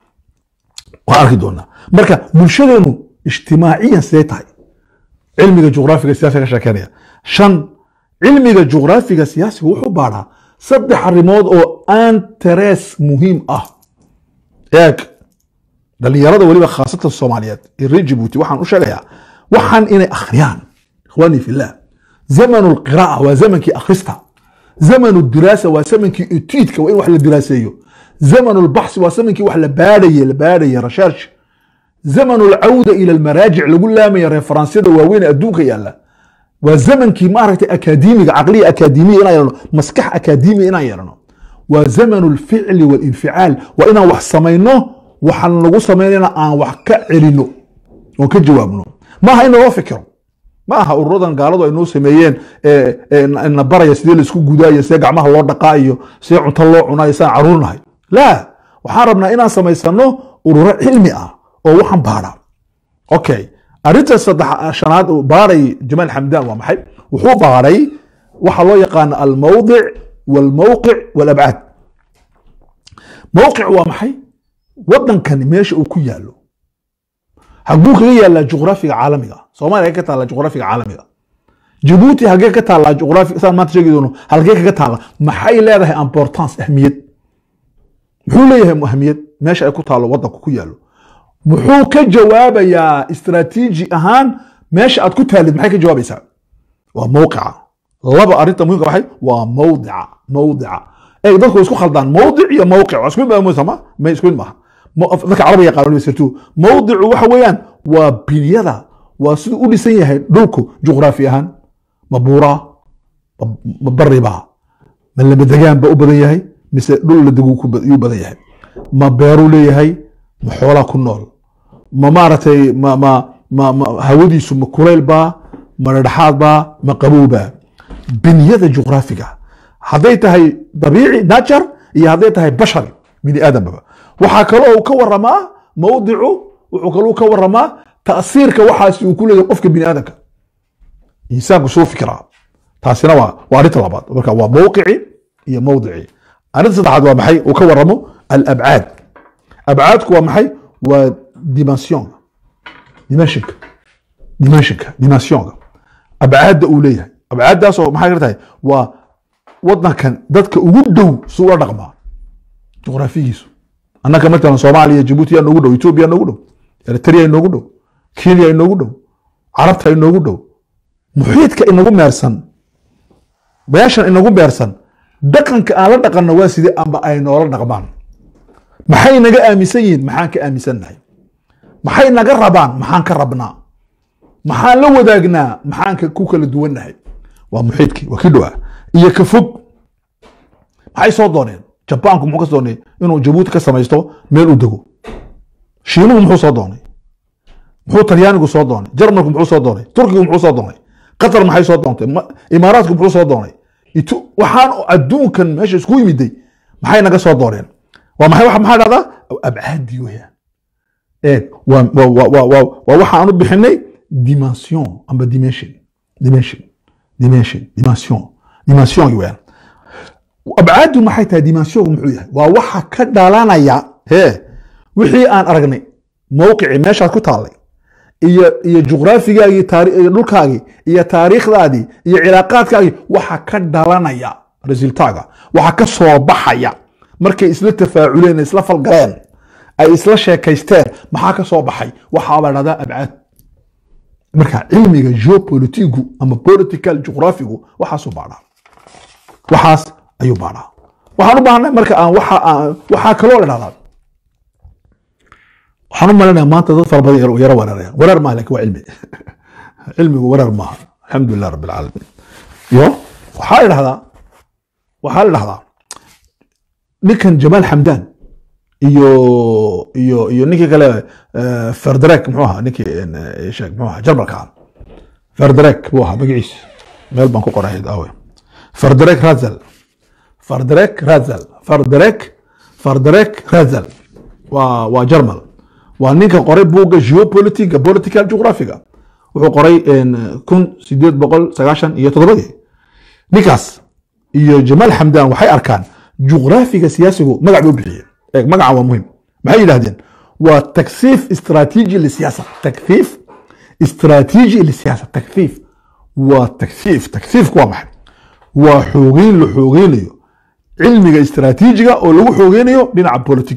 waa arki doonaa marka bulshadeenu ijtimaaciyan sidee tahay cilmiga juqraafiga siyaasiga ka sheekeynaya shan cilmiga juqraafiga siyaasiga wuxuu baadhaa saddex arrimood oo antares muhiim ah eeg dhalinyarada weliba khaasatan soomaaliyeed ee reer jibuuti waxaan u sheegayaa waxaan inay akhriyaan ikhwaanii fillah zamanu lqiraa'a waa zamankii akhrista zamanu diraasa waa zamankii etuidka waa in wax la diraaseeyo zamanu lbaxsi waa zamankii wax la baadhaye la baadhaye research zamanu lcawda ila almaraajic lagu laamaya referansyada waaweyn adduunka yaalla waa zamankii maaragtay akaademiga caqliya akaademiya inaan yeelano maskax akaademiya inaan yeelano waa zamanu lficli walinficaal waa inaan wax samayno waxaan lagu samaynayna aan wax ka celino oon ka jawaabno maaha in loo fikiro ma aha ururadan gaaladu ay noo sameeyeen na baraya sidee laisku gudaayo sidee gacmaha loo dhaqaa iyo sidee cunto loo cunaayo sidaan caruurnahay laa waxaan rabnaa inaan samaysano ururo cilmi ah oo waxaan baadha okay arrinta saddex shanaad uu baadhay jamaal xamdaan waa maxay wuxuu baadhay waxa loo yaqaana almawdic walmawqic walabcaad mawqic waa maxay wadankani meesha uu ku yaalo haguu kaga yaallaa juqraafiga caalamiga soomaaliya hagee ka taallaa juqraafiga caalamiga jabuuti hagee ka taallaa juqraafi saan maanta sheegi doono halkee kaga taalla maxay leedahay importance ahmiyad muxuu leeyahay ahmiyad meesha ay ku taalo wadanku ku yaalo muxuu ka jawaabayaa istraatiiji ahaan meesha aad ku taalid maxay ka jawaabaysaa waa mawqica laba arrinta muhimka maxay waa mawdica mawdica ee dadku isku khaldaan mawdic iyo mawqic waa isku mid maaha ma ma isku mid maaha dadka carabiga yaqaan waliba sirtu mawdicu waxa weeyaan waa binyada waa siduu u dhisan yahay dhulku juqraafi ahaan ma buuraa ma baribaa ma lamadegaan ba u badan yahay mise dhul la degu yuu badan yahay ma beeruu leeyahay ma xoolaa ku nool ma maaragtay ma ma ma ma hawadiisu ma kulayl baa ma dhadhaxaad baa ma qabow baa binyada juqraafiga hadday tahay dabiici nature iyo hadday tahay bashar bini aadambaba waxaa kaloo uu ka waramaa mawdicu wuxuu kaloo ka waramaa ta'siirka waxaasi uu ku leeyahay qofka bini aadamka insaanku suu fikiraa taasina waa waa arrinta labaad marka waa mawqici iyo mawdici arrinta saddexaad waa maxay uu ka waramo alabcaad abcaadku waa maxay waa dimension dimensionka dimensionka dimensionka abcaadda uu leeyahay abcaaddaasoo maxay ka tahay waa wadankan dadka ugu dhow suu ula dhaqmaa juqraafigiisu annaka matalan soomaaliya jabuuti yaa noogu dhow etoobiya noogu dhow eritrea inoogu dhow kenya inoogu dhow carabta inoogu dhow muxiidka inagu meersan meeshan inagu meersan dhaqanka aan la dhaqanno waa sidee amba ay noola dhaqmaan maxay naga aaminsan yihiin maxaan ka aaminsannahay maxay naga rabaan maxaan ka rabnaa maxaan la wadaagnaa maxaan ku kala duwannahay waa muxiidkii waa kii dhowa iyo ka fog maxay soo dooneen jabaanku muxuu ka doonay inuu jabuuti ka samaysto meel u dego shiinuhu muxuu soo doonay muxuu talyaanigu soo doonay jarmalku muxuu soo doonay turkigu muxuu soo doonay qatar maxay soo doontay imaaraatku muxuu soo doonay waxaan adduunkan meesha isku yimiday maxay naga soo dooreen waa maxay waxa maxaa dhahdaa abcaadii weyaan eeg waa waa waa waa waa waa waxa aan u bixinay dimension amba dimension dimension dimension dimension dimension weyaan abcaadu maxay tahay dimensionku muxuu yahay waa waxa ka dhalanaya he wixii aan aragnay mowqicii meeshaad ku taallay iyo iyo juqraafigaagii taari- iyo dhulkaagii iyo taariikhdaadii iyo cilaaqaadkaagii waxa ka dhalanaya resultaaga waxa ka soo baxaya markay isla tafaaculeen isla falgaleen ay isla sheekaysteen maxaa ka soo baxay waxaabaa dhahdaa abcaad marka cilmiga geopolitigu ama political juqraafigu waxaasuu baadhaa waxaas ayuu baadhaa waxaan u baahnay marka aan waxa aan waxaa kaloo la dhahdaa waxaan u malinaya maanta dad fara badan yaro yaro weerarayaan weerar maaha lakin waa cilmi cilmigu weerar maaha alxamdulilah rabbi alcaalamiin yo waxaa la dhahdaa waxaa la dhahdaa ninkan jamaal xamdan iyo iyo iyo ninkii kale eh, ferderek muxuu ahaa ninkii eh, sheeg muxuu ahaa jarmalka ah ferderek buu ahaa magaciisa meel baan ku qoray awe ferderek razel ferderek razel ferderek ferderek razel waa waa jarmal waa ninka qoray buugga geopolitica political geographiga wuxuu qoray kun sideed boqol sagaashan iyo toddobadii ninkaas iyo jamaal xamdan waxay arkaan juqraafiga siyaasigu magac bay u bixiyeen eeg magaca waa muhim maxay yidhahdeen waa takfiif istraatiiji lisiyaasa takfiif istraatiiji lisiyaasa takfiif waa takfiif takfiifku waa maxay waa xoogeyn la xoogeynayo cilmiga istraatiijiga oo lagu xoogeynayo dhinaca politik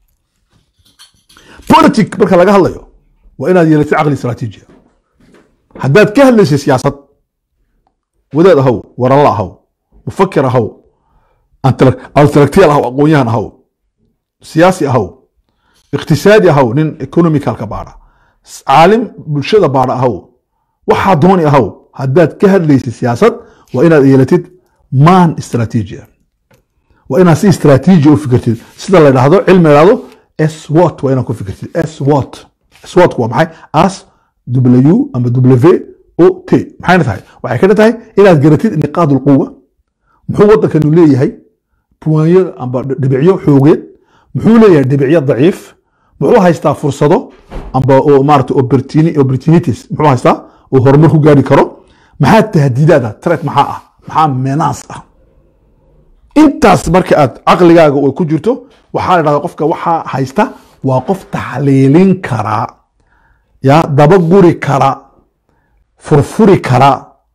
politic marka laga hadlayo waa inaad yeelatid caqli istraatiijiya haddaad ka hadlaysay siyaasad wadaad ahaw waranla ahaw mufakir ahaw intellectual ahaw aqoonyahan ahaw siyaasi ahaw iqtisaadi ahaw nin economicalka baadha caalim bulshada baadha ahaw waxaa dooni ahaw haddaad ka hadlaysay siyaasad waa inaad yeelatid maan istraatiijiya waa inaad si istraatiiji u fikirtid sida la dhahdo cilmi la dhahdo swot waa inaad ku fikirtid swot swot waa maxay as w ama w o t maxayna tahay waxay kana tahay inaad garatid niqaad ulquwa muxuu wadankanu leeyahay puwanyo amba dhibicyo xoogeed muxuu leeyahay dhibicyo daciif muxuu haystaa fursado amba oo maarata opportuni- opportunities muxuu haystaa oo horumar ku gaari karo maxaa tahdiidaada tret maxaa ah maxaa menaas ah intaas marka aad caqligaaga ay ku jirto waxaa la dhahdaa qofka waxaa haysta waa qof taxliilin kara ya dabaguri kara furfuri kara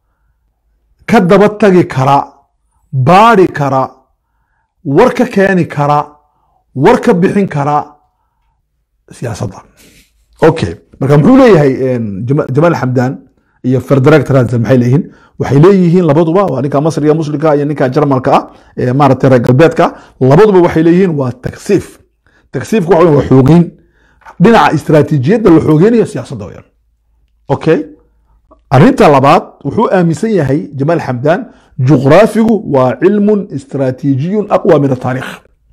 ka daba tagi kara baadi kara war ka keeni kara war ka bixin kara siyaasadda okay marka muxuu leeyahay Jama- jamaal xamdan iyo ferderek transen maxay leeyihiin waxay leeyihiin labaduba waa ninka masriga muslimka iyo ninka jarmalka ah ee maaragtay reer galbeedka labaduba waxay leeyihiin waa taksiif taksiifku waxa weeye waa xoogeyn dhinaca istiraatiijiyadda la xoogeynayo siyaasadda weyaan okay arrinta labaad wuxuu aaminsan yahay jamaal xamdan juqraafigu waa cilmun istiraatiijiyun aqwa min ataariikh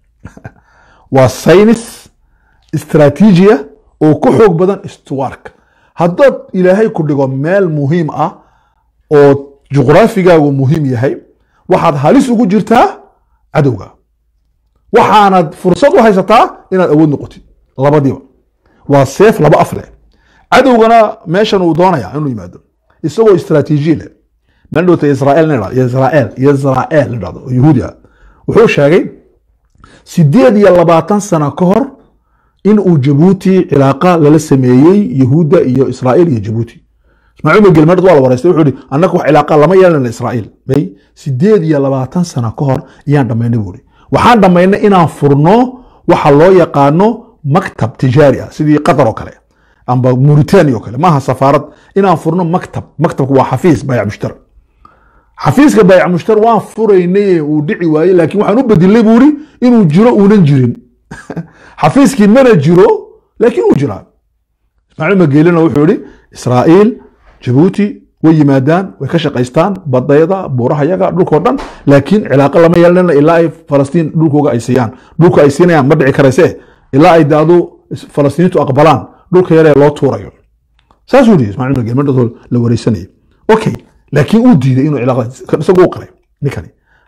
waa saynis istiraatiijiya oo ku xoog badan istuwaarka haddaad ilaahay ku dhigo meel muhiim ah oo juqraafigaagu muhiim yahay waxaad halis ugu jirtaa cadowga waxaanad fursad u haysataa inaad awood noqotid labadiiba waa seef laba af leh cadowgana meeshan uu doonaya inuu yimaado isagoo istiraatiiji leh meel dhowta israel la dhahdo israel israel la dhahdo oo yahuudi ah wuxuu sheegay sideed iyo labaatan sano ka hor in uu jabuuti cilaaqa lala sameeyey yahuudda iyo israel iyo jabuuti ismaaciil bin gelmard waa la wareystay wuxuu ihi annaga wax cilaaqa lama yeelana israel bay sideed iyo labaatan sano ka hor ayaan dhammaynay buuri waxaan dhammaynay inaan furno waxa loo yaqaano maktab tijaari ah sidii qatar oo kale amba mauritania oo kale maaha safaarad inaan furno maktab maktabku waa xafiis bayc mushtar xafiiska bayc mushtar waan furaynay uu dhici waayey laakiin waxaan u bedilay buuri inuu jiro uunan jirin xafiiskii mana jiro laakiin uu jiraa ismaaciil mageelina wuxuu yihi israa'iil jabuuti way yimaadaan way ka shaqaystaan badayda buuraha yaga dhulkoo dhan laakiin cilaaqo lama yeelanana ilaa ay falastiin dhulkooga ay siiyaan dhulka ay siinayaan ma dhici karayse ilaa ay daadu falastiiniintu aqbalaan dhulka yaree loo tuurayo saasuu yidhi ismaaciil mageel madhadoo la wareysanayay okay laakiin uu diiday inuu cilaaqada isagu u qaray ninkani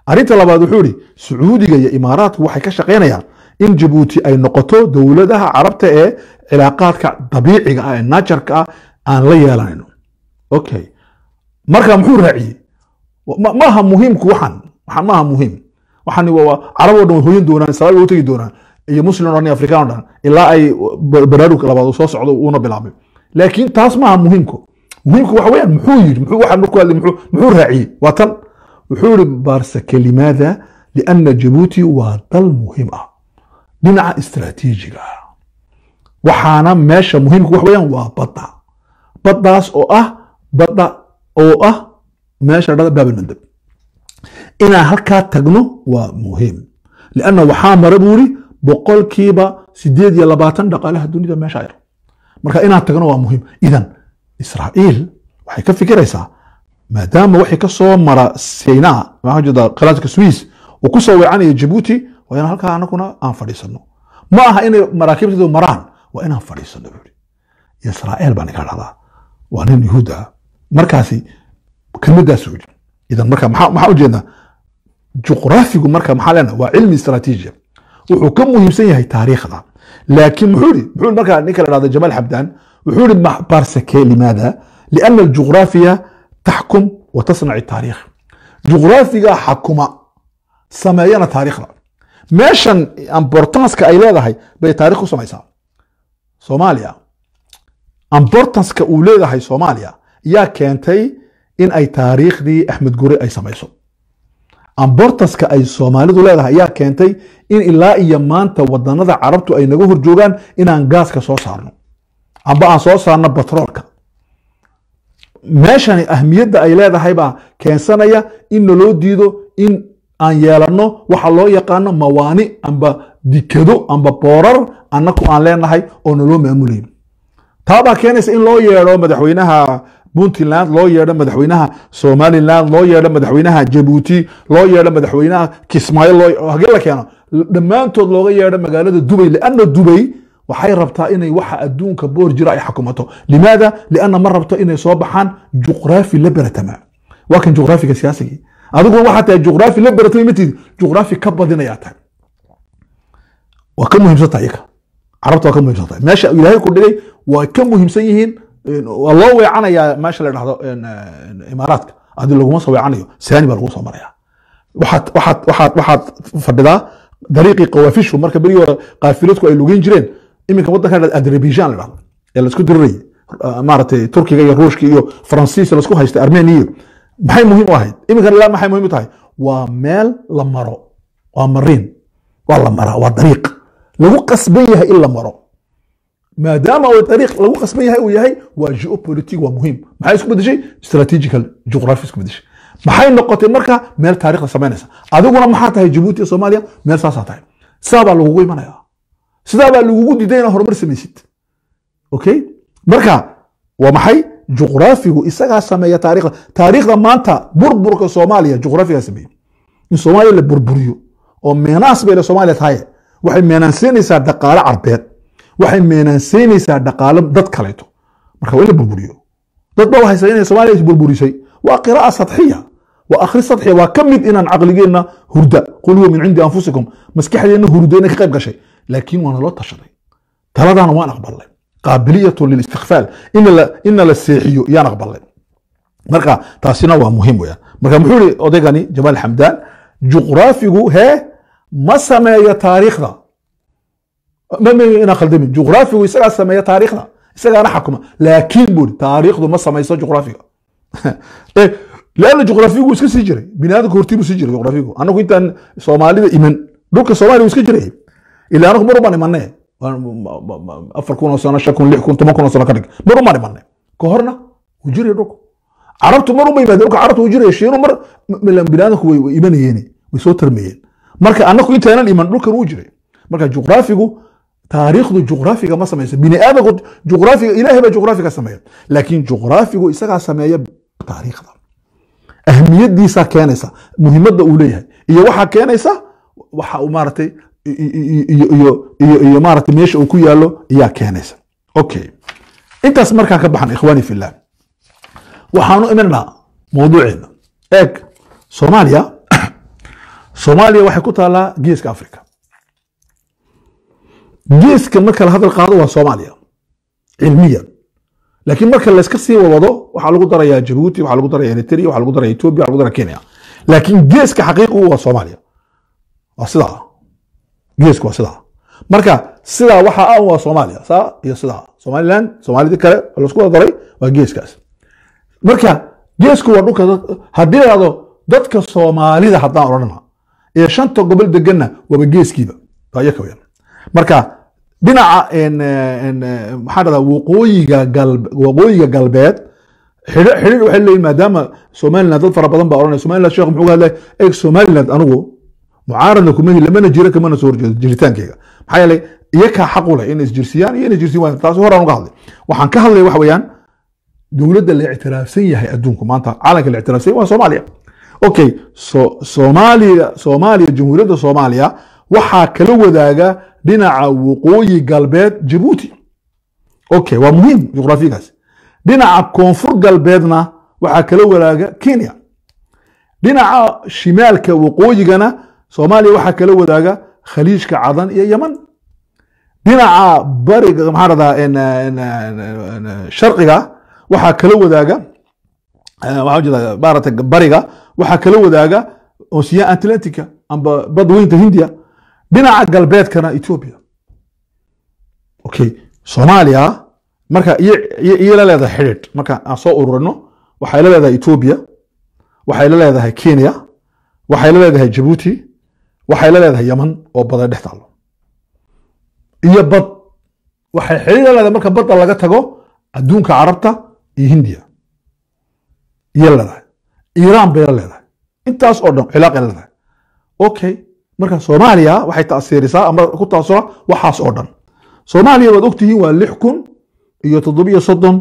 arrinta labaad wuxuu ihi sacuudiga iyo imaaraatku waxay ka shaqaynayaan in jabuuti ay noqoto dowladaha carabta ee cilaaqaadka dabiiciga ah ee najarka ah aan la yeelanayno okay marka muxuu raaciyey ma- maaha muhiimku waxan waxan maaha muhiim waxan waa carab oo dhan way hoyan doonaan israa'iil way u tegi doonaan iyo muslim oo dhan iyo afrikaan oo dhan ilaa ay ba- baraarug labaad uu soo socdo uuna bilaabay laakiin taas maaha muhiimku muhiimku waxa weeyaan muxuu yidhi muxuu waxan markuu hadlay muxuu muxuu raaciyey waa tan wuxuu yihi baarsake limaada liana jabuuti waa dal muhiim ah dhinaca istiraatiijiga ah waxaana meesha muhiimka wax weeyaan waa badda baddaas oo ah badda oo ah meesha dhada baabilmandab inaan halkaa tagno waa muhiim lianna waxaa mara buu yiri boqolkiiba sideed iyo labaatan dhaqaalaha dunida meesha yar marka inaan tagno waa muhiim idan israa'iil waxay ka fikiraysaa maadaama wixii ka soo mara Sinaa waxaa jeeda qalaadka Swiss uu ku soo weecanaya Djibouti waa in halkaa anaguna aan fadhiisano ma aha inay maraakiibteedu maraan waa inaan fadhiisano buu yidhi Israa'iil baan ka dhahdaa waa nin Yuhuud ah markaasi kelmadaas uu yidhi idan marka maxaa maxaa ujeednaa juqraafigu marka maxaa leenahay waa cilmi istaraatiiji wuxuu ka muhiimsan yahay taariikhda laakiin muxuu yidhi muxuu yidhi marka ninka la dhahdo Jamaal Xabdaan wuxuu yidhi barsake limaada لأن الجغرافيا تحكم وتصنع التاريخ جغرافيا حكومة سمايانا تاريخنا ماشان امبورتانسكا اي leedahay bay taariikh u samaysaa Soomaaliya importanska uu leedahay Soomaaliya yaa keentay in ay taariikhdii Axmed Gure ay samayso importanska ay Soomaalidu leedahay yaa keentay in ilaa iyo maanta wadanada Carabtu ay naga horjoogaan inaan gaaska soo saarno amba aan soo saarno batroolka meeshani ahmiyadda ay leedahay baa keensanaya in naloo diido in aan yeelanno waxa loo yaqaano mawaani amba dikado amba boorar annaku aan leenahay oo naloo maamulayn taa baa keenaysa in loo yeedho madaxweynaha puntland loo yeedho madaxweynaha somaliland loo yeedho madaxweynaha jabuuti loo yeedho madaxweynaha kismaayo loo hagee la keeno dhammaantood looga yeedho magaalada dubay lianna dubay waxay rabtaa inay waxa adduunka boor jira ay xukumato limaada lianna ma rabto inay soo baxaan juqraafi la beratama waa kan juqraafiga siyaasigii adiguna waxaa tahay juqraafi la beratama matid juqraafi ka badinayaa tahay waa ka muhiimsan tahay iyaka carabta waa ka muhiimsan tahay meesha ilaahay ku dhigay waa ka muhiimsan yihiin waa loo weecanayaa meesha la dhahdo imaaraadka adi laguma soo weecanayo saani baa lagu soo maraya waxaad waxaad waxaad waxaad fadhidaa dariiqii qawaafishu marka berigii hore qaafiladku ay lugeyn jireen iminka waddanka la azerbaijan la dhahdo ee laisku dirirayay maaragtay turkiga iyo ruushka iyo faransiis laisku haysta armenia iyo maxay muhiim u ahayd iminka ilaa maxay muhiim u tahay waa meel la maro waa mariin waa la maraa waa dariiq lagu qasban yahay in la maro maadaama uu dariiq lagu qasban yahay uu yahay waa geopolitic waa muhiim maxay isku bedeshay strategical geography isku bedeshay maxay noqotay marka meel taariikhda samaynaysa adiguna maxaa tahay jabuuti iyo soomaaliya meel saasaa tahay sidaa baa lagugu imanaya sidaa baa lagugu diiday inaad horumar samaysid okay marka waa maxay juqraafigu isagaa sameeya taariikhda taariikhda maanta burburka soomaaliya juqraafigaa sameeyey in soomaaliya la burburiyo oo meenaas bay le soomaaliya tahay waxay meenaansiinaysaa dhaqaale carbeed waxay meenaansiinaysaa dhaqaale dad kaleeto marka waa in la burburiyo dad baa waxay inay soomaaliya burburisay waa qiraa'a sadxiya waa akhri sadxiya waa ka mid inaan caqligeenna hurda qul huwa min cindi anfusikum maskaxdeenna hurda inay ka qayb gashay laakiin waana loo tashaday taladaana waan aqbalnay qaabiliyatu lilistikfaal ina la seexiyo yaan aqbalnay marka taasina waa muhiim weyaan marka muxuu yihi odaygani jamaal xamdaan juqraafigu hee ma sameeyo taariikhda inaan khaldamin juqraafigu isagaa sameeya taariikhda isagaana xakuma laakiin buu taariikhdu ma samayso juqraafiga leanna juqraafigu iska sii jiray biniaadamka hortii buu sii jiray juqraafigu anagu intaan soomaalida iman dhulka soomaaliya wuu iska jiray ilaa anagu mar ubaan imanee afar kun oo sano shan kun lix kun toban kun oo sano ka dhig mar ubaan imanee ka horna wuu jiray dhulku carabtu mar uma yimaadeen dhulka carabtu wuu jiray shiinu mar biniaadamku way imanayeen way soo tarmayeen marka anagu intaanan iman dhulkan wuu jiray marka juqraafigu taariikhdu juqraafiga ma samayso bini aadamku juqraafiga ilaahay baa juqraafiga sameeya laakiin juqraafigu isagaa sameeya taariikhda ahmiyadiisaa keenaysa muhiimadda uu leeyahay iyo waxaa keenaysa waxa uu maaragtay iyo maaragtay meesha uu ku yaalo ayaa keenaysa okay intaas markaan ka baxan ikhwaani fillah waxaanu imanaa mawduuceena eeg soomaaliya soomaaliya waxay ku taallaa geeska africa geeska marka la hadal qaado waa soomaaliya cilmiyan laakiin marka layska sii wado waxaa lagu darayaa jabuuti waxaa lagu daraya eritrea waxaa lagu daraya ethiopia waxaa lagu daraya kenya laakiin geeska xaqiiqigu waa soomaaliya waa sidaa geesku waa sidaa marka sidaa waxaa ah waa soomaaliya saa iyo sidaa somaliland soomaalidii kale oo laisku wada daray waa geeskaas marka geesku waa dhulka dad- haddii la dhahdo dadka soomaalida haddaan odhanna ee shanta gobol deganna waaba geeskiiba waa iyaka weeyaan marka dhinaca en, en, maxaa dhahdaa waqooyiga galbe waqooyiga galbeed xidhi- xidhiidh waxay leeyihin maadaama somaliland dad fara badan baa odhanaya somaliland sheekh muxuu ka hadlay eeg somaliland anigu mucaaradna kumahi lamana jira kamana soo horjeedo jiritaankeyga maxaa yeelay iyakaa xaq u leh inay isjirsiyaan iyo inay jirsiin waayaan taasi horaan uga hadlay waxaan ka hadlaya waxa weeyaan dowladda la ictiraafsan yahay adduunku maanta caalamka la ictiraafsan yahay waa soomaaliya okay so soomaaliya soomaaliya jamhuuriyadda soomaaliya waxaa kala wadaaga dhinaca waqooyi galbeed jabuuti okay waa muhiim juqraafigaas dhinaca koonfur galbeedna waxaa kala wadaaga kenya dhinaca shimaalka waqooyigana soomaaliya waxaa kala wadaaga khaliijka cadan iyo yaman dhinaca bariga maxaa radaa sharqiga waxaa kala wadaaga eh, waxaa ujeeda maarata bariga waxaa kala wadaaga ocean atlantica amba badweynta hindiya dhinaca galbeedkana ethiopia okay soomaaliya marka iyo iyo- iyo la leedahay xidhiidh marka aan soo ururino waxay la leedahay ethiopia waxay la leedahay kenya waxay la leedahay jabuuti waxay la leedahay yaman oo bada dhex taalo iyo bad waxay xidhiir la leedahay marka badda laga tago adduunka carabta iyo hindiya iyo la leedahay iiraan bay la leedahay intaas oo dhan cilaaqay la leedahay okay marka soomaaliya waxay taasiirisaa ama ku taasura waxaas oo dhan soomaaliya waad ogtihiin waa lix kun iyo toddobiyo soddon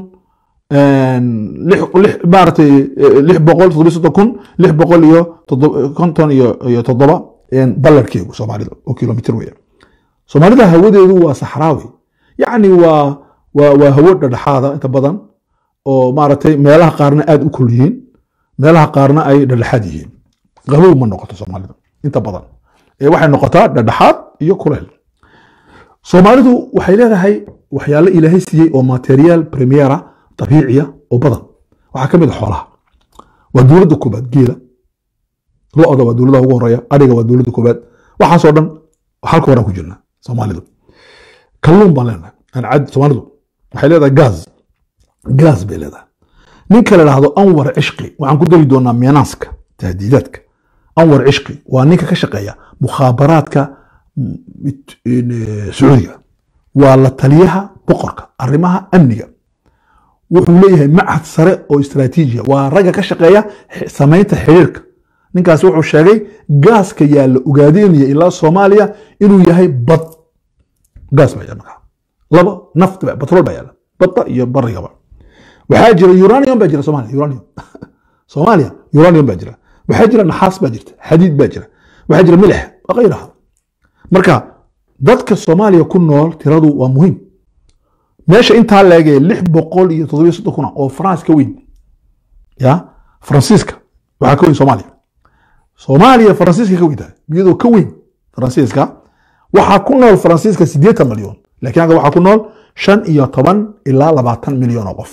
lix lix maaragtay eh, lix boqol toddobiyo soddon kun lix boqol iyo toddoba konton iyo iyo toddoba ballarkeegu soomaalida oo kilomitr weya soomaalida hawadeedu waa saxraawi yacni waa waa waa hawo dhadhexaada inta badan oo maaragtay meelaha qaarna aada u kul yihiin meelaha qaarna ay dhadhexaad yihiin qabow ma noqoto soomaalida inta badan ee waxay noqotaa dhadhexaad iyo kuleyl soomaalidu waxay leedahay waxyaalo ilaahay siiyey oo material premiera dabiiciya oo badan waxaa ka mid a xoolaha waa dowladda koobaad geela lo-da waa dowladaha ugu horeeya adhiga waa dowladda koobaad waxaasoo dhan halka horaan ku jirna soomaalidu kalluun baan leenahay aan cad soomaalidu waxay leedahay gaas gaas bay leedahay ninka la dhahdo anwar cishqi waxaan ku dari doonaa meenaaska tahdiidaadka anwar cishqi waa ninka ka shaqeeya mukhaabaraadka mm, it- in, eh, sacuudiga waa la taliyaha boqorka arrimaha amniga wuxuu leeyahay machad sare oo istaraatiijiya waa ragga ka shaqeeya x- samaynta xiriirka ninkaasi wuxuu sheegay gaaska yaalla ugaadeenaya ilaa soomaaliya inuu yahay bad gaas baa yaalla markaa laba naft ba- batrool baa yaalla badda iyo barigaba waxaa jira uranium baa jira soomaaliya uranium soomaaliya uranium baa jira waxaa jira naxaas baa jirta xadiid baa jira waxaa jira milix wakayraha marka dadka soomaaliya ku nool tiradu waa muhiim meesha intaa leegee lix boqol iyo toddobiyo soddon kuna oo france ka weyn ya faransiiska waxaa ka weyn soomaaliya soomaaliya faransiiska ka weyn tahay iyadoo ka weyn faransiiska waxaa ku nool faransiiska siddeetan milyan laakiin halka waxaa ku nool shan iyo toban ilaa labaatan milyan oo qof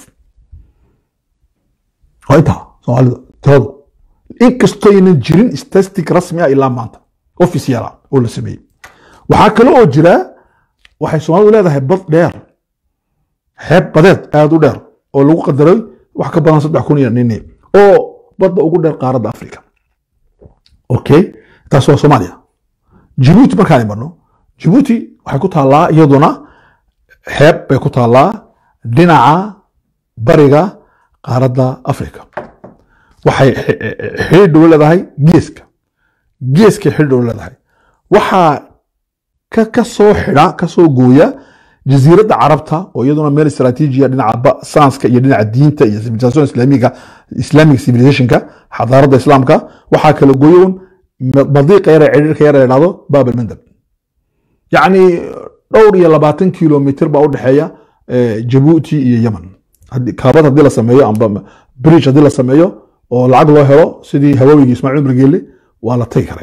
waa intaa soomaalida tiradu inkastooynan jirin statistic rasmi ah ilaa maanta official ah oo la sameeyey waxaa kale oo jira waxay soomaalidu leedahay bad dheer xeeb badeed aada u dheer oo lagu qadaray wax ka badan saddex kun iyo nini oo badda ugu dheer qaaradda africa okay taas waa soomaaliya jibuuti markaan imanno jibuuti waxay ku taallaa iyaduna xeeb bay ku taallaa dhinaca bariga qaaradda africa waxay xidhiidh dhow leedahay geeska geeskay xidhiidh dhow leedahay waxaa ka ka soo xidha ka soo gooya jasiiradda carabta oo iyaduna meel istaraatiijiya dhinaca ba- saanska iyo dhinaca diinta iyo civilization islaamiga islamic civilizationka xadaaradda islaamka waxaa kala gooyoon madiiqa yar ee cidhiirka yar ee dhahdo baab almandab yacni dhowr iyo labaatan kilomitr baa udhexeeya eh, jabuuti iyo yemen Haddii- kaabad haddii la sameeyo amba bridge haddii la sameeyo oo lacag loo helo sidii hawaawigii ismaaciil umar geelle waa la tagi karaya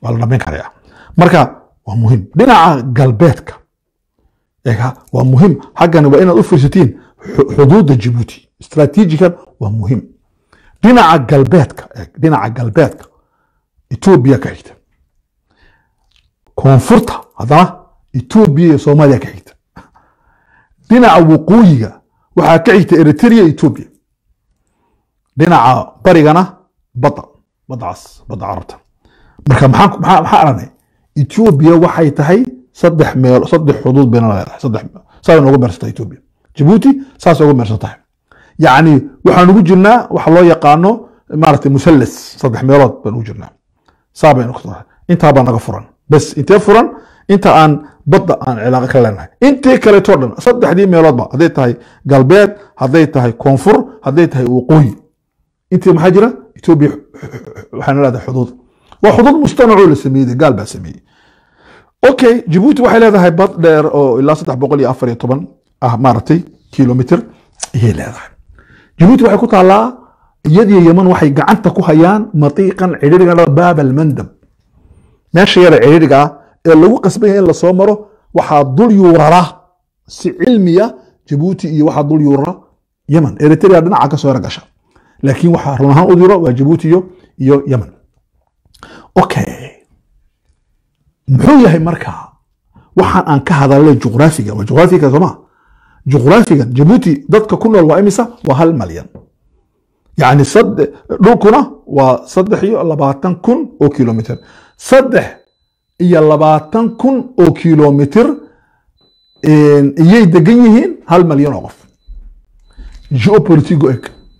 waa la dhamayn karaya marka waa muhiim dhinaca galbeedka eega waa muhiim xaggani waa inaad u fiirsatiin xu- xuduudda jibuuti istaraatiijikan waa muhiim dhinaca galbeedka eeg dhinaca galbeedka etoobiya ka xigta koonfurta haddana etoobiya iyo soomaaliya ka xigta dhinaca waqooyiga waxaa ka xigta eritrea iyo etoobiya dhinaca barigana badda baddacaas badda carabta marka maxaan ku- maxaa maxaa aragnay etoobiya waxay tahay saddex meel saddex xuduud bayna leedahay saddex saasay noogu meersantahay etoobiya jabuuti saasay ugu meersan tahay yacni waxaan ugu jirnaa waxa loo yaqaano maaragtay musallas saddex meelood baan ugu jirnaa saa baynu ku tahay intaa baa naga furan bas intee furan inta aan badda aan cilaaqo ka leenahay intii kaleetoo dhan saddexdii meeloodba hadday tahay galbeed hadday tahay koonfur hadday tahay waqooyi intii maxaa jira etoobiya waxaana leedahay xuduud waa xuduud mustanacoo la sameeyey gaal baa sameeyey okay jabuuti waxay leedahay bad dheer oo ilaa saddex boqol iyo afar iyo toban ah maaragtay kilomitr ayay leedahay jabuuti waxay ku taallaa iyadiyo yeman waxay gacanta ku hayaan matiiqan cidhiriga la baab almandab meesha yara cidhiriga ah ee lagu qasban yahay in lasoo maro waxaa dul yuurara si cilmiya jabuuti iyo waxaa dul yuurara yeman eritrea dhinaca kasoo yara gasha laakiin waxaa run ahaan u diro waa jabuuti iyo iyo yemen okay muxuu yahay marka waxaan aan ka hadalnay juqraafiga waa juqraafiga sooma juqraafigan jabuuti dadka ku nool waa imisa waa hal malyan yacni sadde- dhulkuna waa saddex iyo labaatan kun oo kilomitr saddex iyo labaatan kun oo kilomitr iyay degan yihiin hal malyan oo qof geopolitigo eg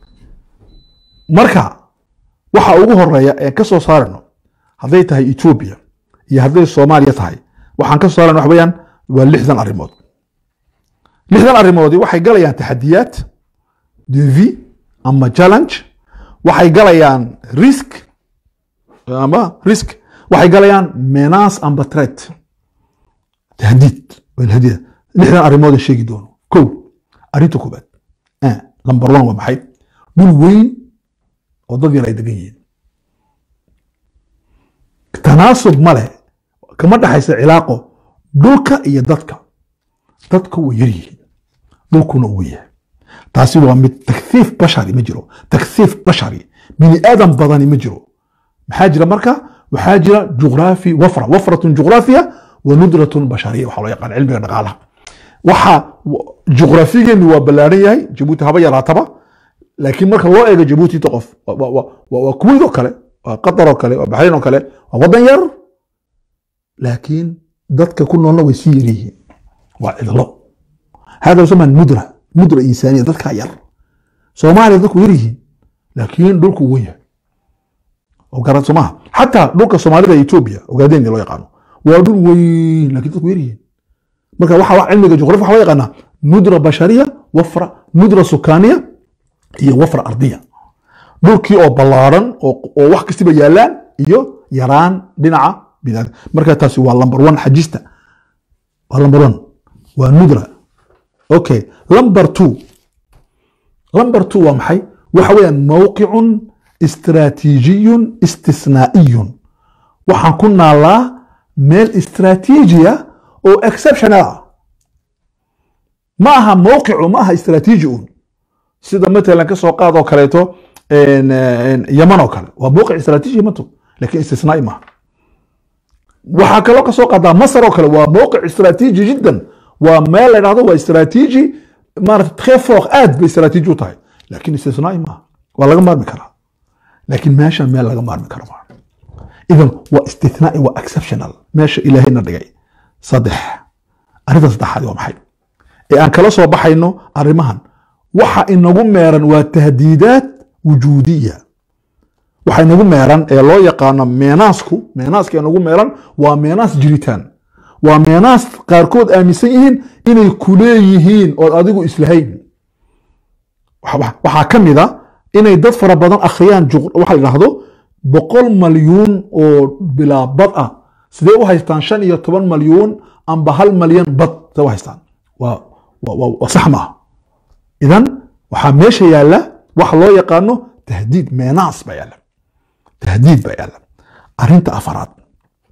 marka waxa ugu horeeya ee ka soo saarano hadday tahay etoobiya iyo hadday soomaaliya tahay waxaan ka soo saarana wax weeyaan waa lixdan arrimood lixdan arrimoodii waxay galayaan taxadiyaad devi ama challenge waxay galayaan risk ama risk waxay galayaan menace amba threat tahdiid waa tahdiid lixdan arrimood sheegi doono kow arrinta koobaad eh, number one waa maxay dhul weyn oo dad yar ay degan yihiin tanaasub ma leh kama dhexaysa cilaaqo dhulka iyo dadka dadka way yar yihiin dhulkuna uu yahay taasi waa mid takhiif bashari ma jiro takhiif bashari bini aadam badani ma jiro maxaa jira marka waxaa jira juqraafi wafra wafratun juqraafiya wa nudratun bashariya waxaa loo yaqaan cilmiga dhaqaalaha waxa juqraafigeenu waa ballaaran yahay jabuuti haba yaraataba laakiin marka loo eego jabuuti inta qof waa- waa- waa waa kuwait oo kale waa qatar oo kale waa baxrayn oo kale waa wadan yar laakiin dadka ku noolna way sii yar yihiin waa cidlo hada yusamaa mudra mudra insaaniya dadkaa yar soomaaliya dadku yar yihiin laakiin dhulku wen yahay oo garan somaha xataa dhulka soomaalida ee etoobiya ogaadeen loo yaqaano waa dhul weyn laakiin dadku yar yihiin marka waxa wax cilmiga juqraafi waxa loo yaqaanaa nudra bashariya wafra nudra sukaaniya iyo wafra ardiya dhulkii oo ballaaran oo oo wax kastiba yaalaan iyo yaraan dhinaca binaadam marka taasi waa number one xajista waa number one waa nudra okay number two number two waa maxay waxa weeyaan mowqicun istiraatiijiyun istisnaa'iyun waxaan ku naalaa meel istiraatiijiya oo exceptional ah ma aha mowqicu ma aha istiraatiiji un sida matalan ka soo qaad oo kaleeto en, en, yaman oo kale waa mowqic istiraatiiji yamantu laakiin istisnaai maaha waxaa kaloo ka soo qaadaa masar oo kale waa mowqic istiraatiiji jiddan waa meel la dhahdo waa istiraatiiji maarata très fort aad bay istiraatiiji u tahay laakiin istisnaai maaha waa laga maarmi karaa laakiin meeshan meel laga maarmi karo maaha idan waa istithnaai waa exceptional meesha ilaahayna dhigay saddex arrinta saddexaad waa maxay ee aan kala soo baxayno arrimahan waxa inagu meeran waa tahdiidaad wujuudiya waxa inagu meeran ee loo yaqaano meenaasku meenaaska inagu meeran waa meenaas jiritaan waa meenaas qaarkood aaminsan yihiin inay ku leeyihiin ood adigu islahayn Waxa- waxaa ka mid a inay dad fara badan akhriyaan juq- waxa la yidhaahdo boqol malyuun oo bilaa bad ah sidee u haystaan shan iyo toban malyuun amba hal malyan bad sidee u haystaan waa waa- waa- waa sax maaha idan waxaa meesha yaalla waxa loo yaqaano tahdiid meenaas baa yaalla tahdiid baa yaalla arrinta afaraad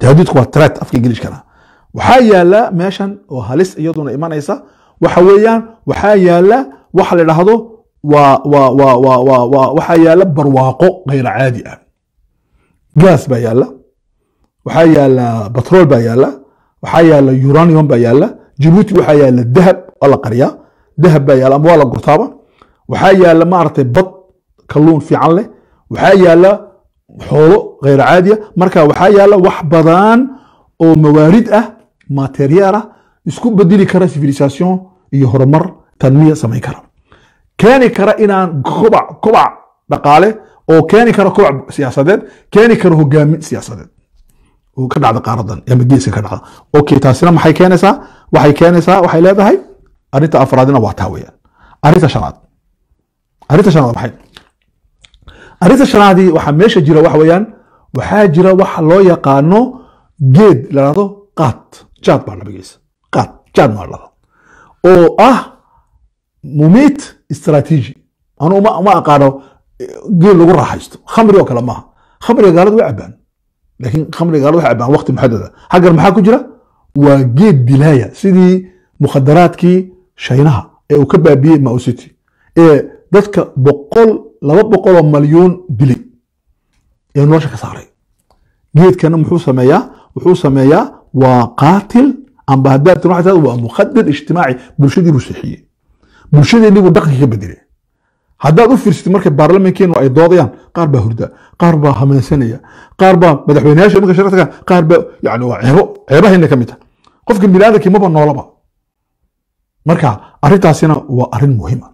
tahdiidku waa threat afka ingiliishkana waxaa yaala meeshan oo halis iyaduna imanaysa waxa weeyaan waxaa yaala waxa la dhahdo waa waa waa waa waa waa waxaa yaala barwaaqo gayr caadi ah gaas baa yaala waxaa yaala batrool baa yaala waxaa yaala uranium baa yaala jibuuti waxaa yaala dahab waa la qariyaa dahab baa yaala ama waa la gurtaaba waxaa yaala maaragtay bad kalluun fiican leh waxaa yaala xoolo gayr caadiya marka waxaa yaala wax badan oo mawaarid ah materiyaal ah isku bedeli kara civilisation iyo horumar tanmiya samayn kara keeni kara inaan kobac kobac dhaqaale oo keeni kara kobac siyaasadeed keeni kara hogaamin siyaasadeed oo ka dhacda qaaradan ama geeska ka dhacda okay taasina maxay keenaysaa waxay keenaysaa waxay leedahay arrinta afraadina waa taa weeyaan arrinta shanaad arrinta shanaad maxay arrinta shanaadii waxaa meesha jira waxa weeyaan waxaa jira waxa loo yaqaano geed la dhahdo qaad jaad baa nabigiisa qaad jaad maa dhahdo oo ah mumiit istaraatiiji anu uma uma aqaano geed lagu raaxaysto khamri oo kale maaha khamriga gaalada way cabaan laakiin khamriga gaalada waxay cabaan waqti muxadada xaggan maxaa ku jira waa geed dilaaya sidii mukhadaraadkii shaynaha ee uu ka baabiyey mausiti ee dadka boqol laba boqol oo malyuun dilay ee nolosha ka saaray geedkana muxuu sameeyaa wuxuu sameeyaa waa qaatil amba haddaad tin waxay tahay waa mukhadir ijtimaaci bulshadii buu seexiyey bulshadeenii buu dhaqanka ka bedelay haddaad u fiirsatid markay baarlamankeenu ay doodayaan qaar baa hurda qaar baa hameensanaya qaar baa madaxweyneyaasha markay shaqo tagaan qaar baa yani waa ceebo ceebahayna ka mid tahay qofka biniaadamkii maba noolaba marka arrintaasina waa arrin muhiima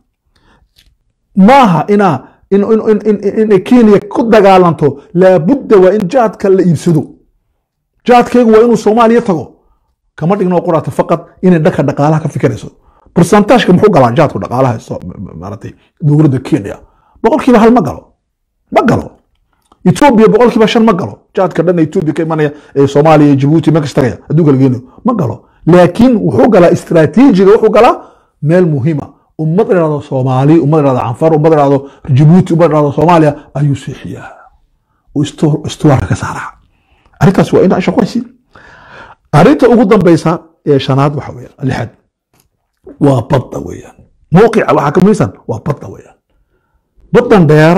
maaha inaa in, in, in, in, inay kenya ku dagaalanto laabudda waa in jaadka la iibsado jaadkaygu waa inuu soomaaliya tago kama dhigno quraata faqad inay dhanka dhaqaalaha ka fikirayso برسنتاجka muxuu galaa jaadku dhaqaalaha maaratay dowladda kenya boqolkiiba hal ma galo ma galo etoobiya boqolkiiba shan ma galo jaadka dhan etoobiya ka imanaya ee soomaaliya jibuuti mekas tagaya adduunka lageeno ma galo laakiin wuxuu galaa istaraatiijiga wuxuu galaa meel muhiima ummad idhahdo soomaali ummad idhahdo canfar ummad idhahdo jibuuti ummad idhahdo soomaaliya ayuu seexiyaa uu istuwaarka ka saaraa arrintaas waa inaa shaqaysi arrinta ugu dambeysa ee shanaad waxa weeyaan lixaad waa badda weeyaan mowqica waxaa ka muhiimsan waa badda weeyaan baddan dheer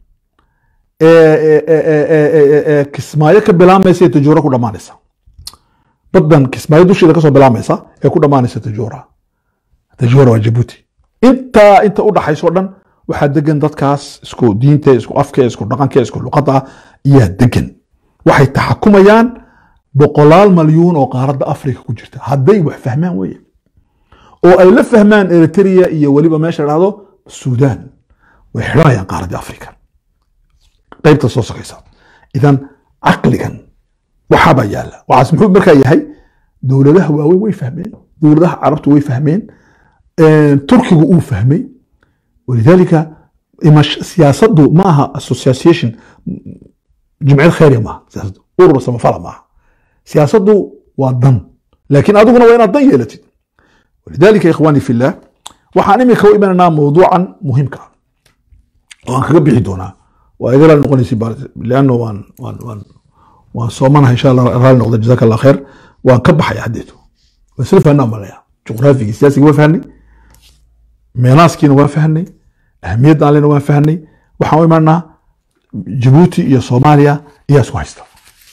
ee kismaayo ka bilaamaysa ee tajuura ku dhammaanaysa baddan kismaayo dusheeda kasoo bilaamaysa ee ku dhammaanaysa tajuura tajuura waa jabuuti intaa inta u dhaxayso dhan waxaa degan dadkaas isku diinte isku afke isku dhaqanke isku luqadda ah iyaa degan waxay taxakumayaan boqolaal malyuun oo qaaradda afrika ku jirta hadday wax fahmaan weeye oo ay la fahmaan eritrea iyo weliba meesha dhahdo sudan way xidhanayaan qaaradda afrika qaybta soo sokaysa idan caqligan waxaabaa yaala waxaas muxuu markaa yahay dowladaha waaweyn way fahmeen dowladaha carabtu way fahmeen turkigu uu fahmay walidaalika siyaasaddu ma aha association jimciyad khayriya maaha siyaasaddu urur samafala maaha siyaasaddu waa dan laakiin adiguna waa inaad dan yeelatid ولذلك يا اخواني في الله waxaan imika u imananaa mawduucan muhiimka oo aan kaga bixi doonaa waa iga raali noqonaysi leanno waan waan waan waan soomanaha insha allah raali noqda jazaka allah khayr waan ka baxaya haddeetu waan isla fahnaa malaya juqraafigii siyaasiga waa fahnay meenaaskiina waa fahnay ahamiyadda allena waan fahnay waxaan u imananaa jabuuti iyo soomaaliya ayaa isku haysta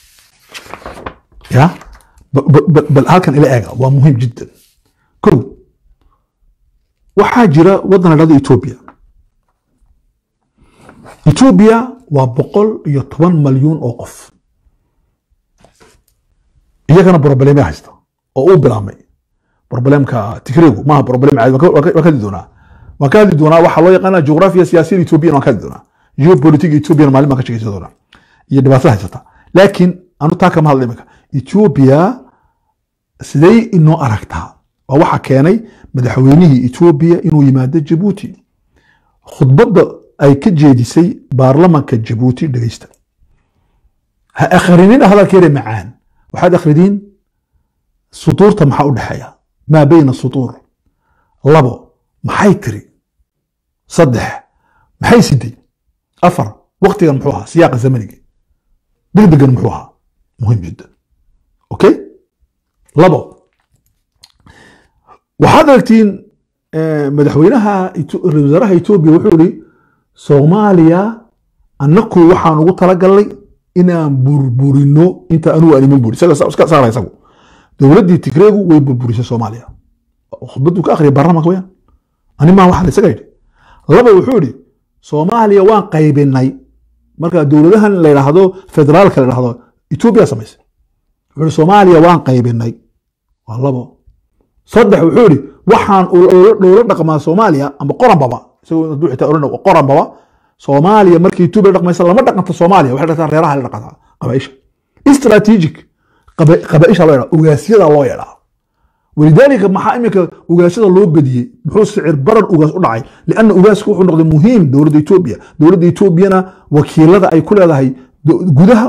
ya bal halkan ila eega waa muhiim jiddan kow waxaa jira waddan la dhahdo etoobiya etoobiya waa boqol iyo toban malyuun oo qof iyagana brobleme haysta oo uu bilaabmay broblemka tigreegu maaha broblem caadi waan ka hadli doonaa waan ka hadli doonaa waxaa loo yaqaana jugraafiya siyaasiyada etoobiyan waan ka hadli doonaa geopolitiga etoobiyan maalin baan ka shekeysan doonaa iyo dhibaatada haysata laakiin anu taa kama hadla imika etoobiya siday inoo aragtaa waa waxa keenay madaxweynihii etoobiya inuu yimaado jabuuti khudbadda ay ka jeedisay baarlamanka jabuuti dhegeysta ha akhrinina hadalkeeda macaan waxaad akhridiin sutuurta maxaa u dhexeeya maa bayna sutuur labo maxay tiri saddex maxay siday afar waktigan muxuu ahaa siyaaqa zamaniga degdegan muxuu ahaa muhiim jiddan okay labo waxaad aragtiin madaxweynaha ra-isul wasaaraha etoobiya wuxuu yihi soomaaliya annaku waxaan ugu talagalnay inaan burburino inta anugu aan iman buri iska saara isagu dowladdii tigreegu way burburisay soomaaliya khudbaddu ka akhriyay baarlamanka wayaan ani maa waxaan isaga yidhi laba wuxuu yidhi soomaaliya waan qaybinay marka dowladahan la yidhaahdo federaalka la yidhaahdo etoobiya samaysay wuxuu yidhi soomaaliya waan qaybinay waa labo saddex wuxuu yidhi waxaan dhowlo dhaqmaa soomaaliya amba qoranbaba isagoo hadduu xitaa oran qoranbaba soomaaliya markii etoobiya dhaqmaysa lama dhaqanto soomaaliya waxay dhaqataa reeraha la dhaqataa qabaisha strategic qabaisha loo yadhaa ugaasyada loo yadhaa walidaalika maxaa iminka ugaasyada loo bediyey muxuu sicir barar ugaas u dhacay lianna ugaasku wuxuu noqday muhiim dowladda etoobiya dowladda etoobiyana wakiilada ay ku leedahay gudaha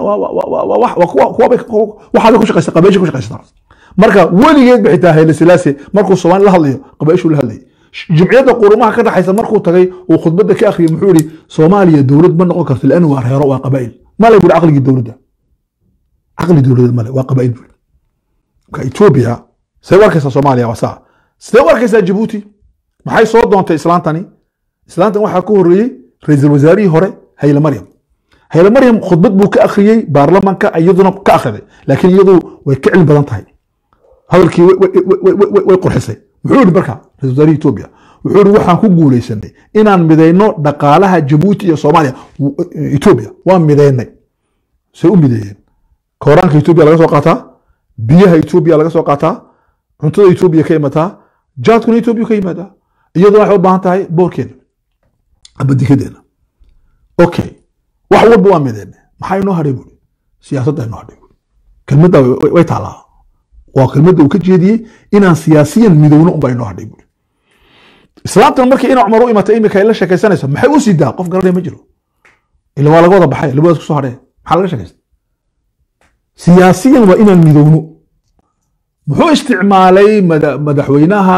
waxaabay ku shaqaysa qabaisha ku shaqaysataa marka weligeed ba xitaa hayle silaase markuu soomaali la hadlayo qabaishuu la hadlayay jimciyadda qurumaha ka dhaxaysa markuu tagay uu khudbadda ka akhriyay muxuu yihi soomaaliya dowlad ma noqon karto lianna waa reero waa qabaa'il male buri caqligii dowladda caqli dowladeed male waa qabaa'il buri marka etoobiya sidee u arkaysaa soomaaliya waa saa sidee u arkaysaa jabuuti maxay soo doontay islaantani islaantan waxaa ku horreeyey ra-iisul wasaarihii hore hayle maryam hayle maryam khudbad buu ka akhriyey baarlamanka iyaduna ka akhriday laakiin iyadu way ka cilmi badan tahay hadalkii way qurxisay muxuu yihi marka ra-isul wasaarihii etoobiya wuxuu yihi waxaan ku guulaysanay inaan midayno dhaqaalaha jabuuti iyo soomaaliya etoobiya waan midaynay say u mideeyeen kooraanka etoobiya laga soo qaataa biyaha etoobiya laga soo qaataa cuntada etoobiya ka imataa jaadkuna etoobiya ka yimaadaa iyaduna waxay u baahan tahay boorkeena aba dikadeena okay wax walba waa mideene maxaa inoo hadhay buuri siyaasadda inoo hadhay buuri kelmadda way taalaa waa kelmadda uu ka jeediyey inaan siyaasiyan midowno unbaa inoo hadhay buuri islaamtan markii ina cumar u imatay imika ay la sheekaysanayso maxay u sidaa qof garanaya ma jiro ila waa laga wada baxay labadaas kusoo hadhee maxaa laga sheekaysta siyaasiyan waa inaan midowno muxuu isticmaalay madaxweynaha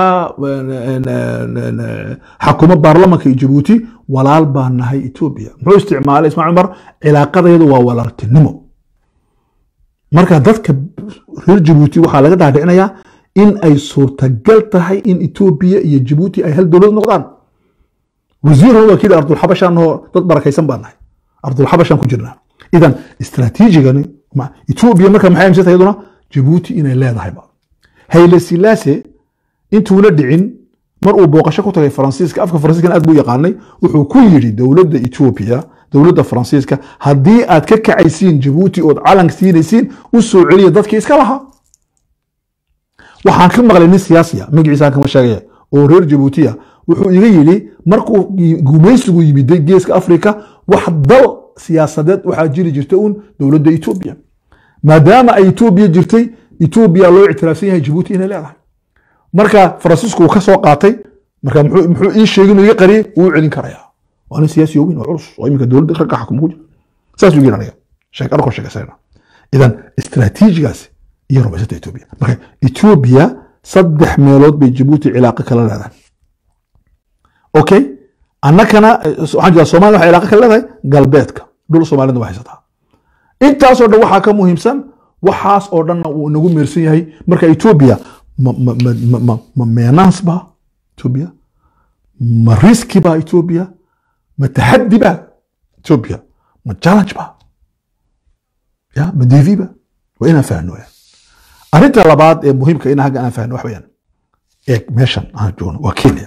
xakuma baarlamanka iyo jabuuti walaal baa nahay etoobiya muxuu isticmaalay ismail cumar cilaaqadeedu waa walaaltinimo marka dadka reer jabuuti waxaa laga dhaadhicinayaa in ay suurtagal tahay in etoobiya iyo jabuuti ay hal dowlad noqdaan wasiirun waa kii ardulxabashan oo dad barakaysan baa nahay ardulxabashan ku jirnaa idan istraatiijigani etoobiya marka maxay amisata iyaduna jabuuti inay leedahayba hayle silaase intuuna dhicin mar uu booqasho ku tagay faransiiska afka faransiiskan aad buu yaqaanay wuxuu ku yidhi dowladda etoobiya dowladda faransiiska haddii aad ka kacaysiin jabuuti ood calank siinaysiin u soo celiya dadkii iska lahaa waxaan ka maqlay nin siyaasiya magaciisaan kama sheegaya oo reer jabuutiya wuxuu iga yidhi markuu gumaysigu yimiday geeska afrika wax dal siyaasadeed waxaa jiri jirta uun dowladda etoobiya maadaama ay etoobiya jirtay etoobiya loo ictiraafsan yahay jabuuti inay leedahay marka faransiisku uu ka soo qaatay marka muxuu ii sheegin iga qariyey wuu celin karayaa waa nin siyaasi weyn oo culus oo iminka dowladda ragga xakuma ku jira saas uu yidhi aniga sheeg arkoo sheegaysayna idan istraatiijigaasi iyo rumaysata etoobiya marka etoobiya saddex meelood bay jabuuti cilaaqo kala leedahay okay annakana waxaan jira somalia waxay cilaaqo kala leedahay galbeedka dhul soomaalida waa haysataa intaasoo dhan waxaa ka muhiimsan waxaas oo dhanna uu inagu meersan yahay marka etoobiya ma meenaans ba etoobiya ma riski ba etoobiya ma taxaddi ba etoobiya ma challenge ba ya ma devi ba waa inaan fahno ya arrinta labaad ee muhiimka in hagga aan fahno wax weyaan eeg meeshan aan joogno waa kenya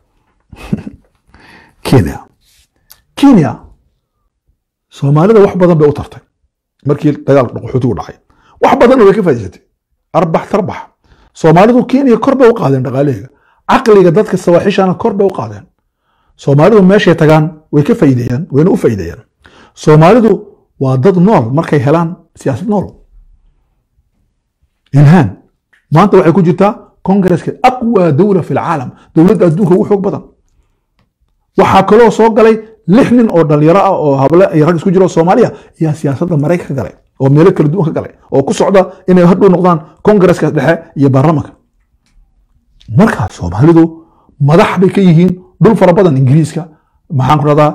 kenya kenya soomaalida wax badan bay u tartay markii dagaalka qaxootigu dhacay wax badanna way ka faa'iidsatay arbax tarbax soomaalidu kenya kor bay u qaadeen dhaqaalaheega caqliga dadka sawaaxishana kor bay u qaadeen soomaalidu meeshay tagaan way ka faa'iideeyaan wayna u faa'iideeyaan soomaalidu waa dad nool markay helaan siyaasad nool ilhaan maanta waxay ku jirtaa kongareska aqwa dowla fi lcaalam dowladda adduunka ugu xoog badan waxaa kaloo soo galay lix nin oo dhalinyaro ah oo hable iyo rag isku jiro soomaaliya ayaa siyaasadda maraykan ka galay oo meelo kala duwan ka galay oo ku socda inay hadhow noqdaan kongareska dhexe iyo baarlamanka markaa soomaalidu madax bay ka yihiin dhul fara badan ingiriiska maxaan ku radaa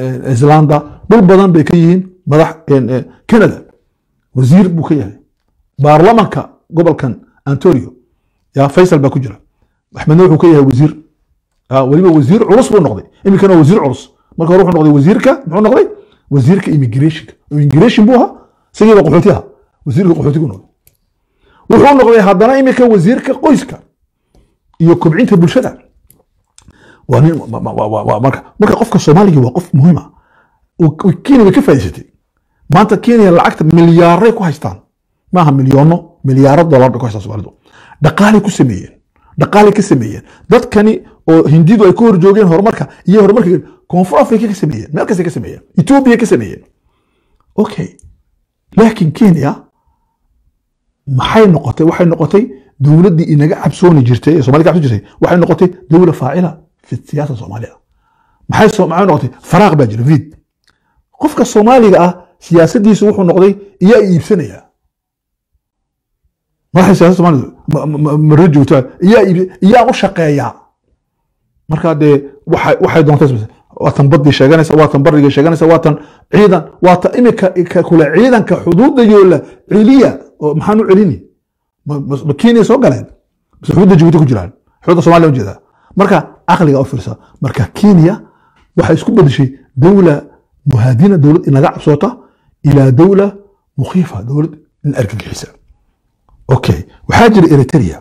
islanda dhul badan bay ka yihiin madax canada wasiir buu ka yahay baarlamanka gobolkan antonio ya faysal baa ku jira axmedna wuxuu ka yahay wasiir Ah, weliba wasiir culus buu noqday iminkana waa wasiir culus marka hore wuxuu noqday wasiirka muxuu noqday wasiirka immigrationka oo immigration buu ahaa isagii baa qaxooti ahaa wasiirka qaxootigu noqday wuxuu noqday haddana iminka wasiirka qoyska iyo kobcinta bulshada waa nin ma- ma- ma- ma- marka marka qofka soomaaliga waa qof muhiim ah oo- oo kenya way ka faa'iidaysatay maanta kenya lacagta milyaaray ku haystaan maaha milyoono milyaaro dollar bay ku haystaan soomaalidu dhaqaalay ku sameeyeen dhaqaalay ka sameeyeen dadkani oo hindidu ay ka hor joogeen horumarka iyo horumarka koonfur africa ka sameeyeen meel kastay ka sameeyeen ethiopia ka sameeyeen okay laakiin kenya maxay noqotay waxay noqotay dowladdii inaga cabsooni jirtay ee soomaalida ka cabsoon jirtay waxay noqotay dowla faacila fi siyaasa soomaaliya maxay soo- maxay noqotay faraaq baa jira vid qofka soomaaliga ah siyaasadiisu wuxuu noqday iyaa iibsanaya madaxda siyaasada soomaalidu ma- ma- ma- mara joogta iyaa iib iyaa u shaqeeya marka dee waxay waxay doontay sameysa. waa tan badii sheeganaysa waa tan bariga sheeganaysa waa tan ciidan waa tan imika ka kule ciidanka xuduudda yoola celiya oo maxaan u celini ma- ma ma kenya soo galeen mise xuduudda jabuuti ku jiraan xuduudda soomaaliya u jeedaa marka caqliga u fiirsa marka kenya waxay isku bedeshay dowla muhaadina dowlad inaga cabsoota ilaa dowla mukhiifa dowlad in argagixisa okay waxaa jira eritrea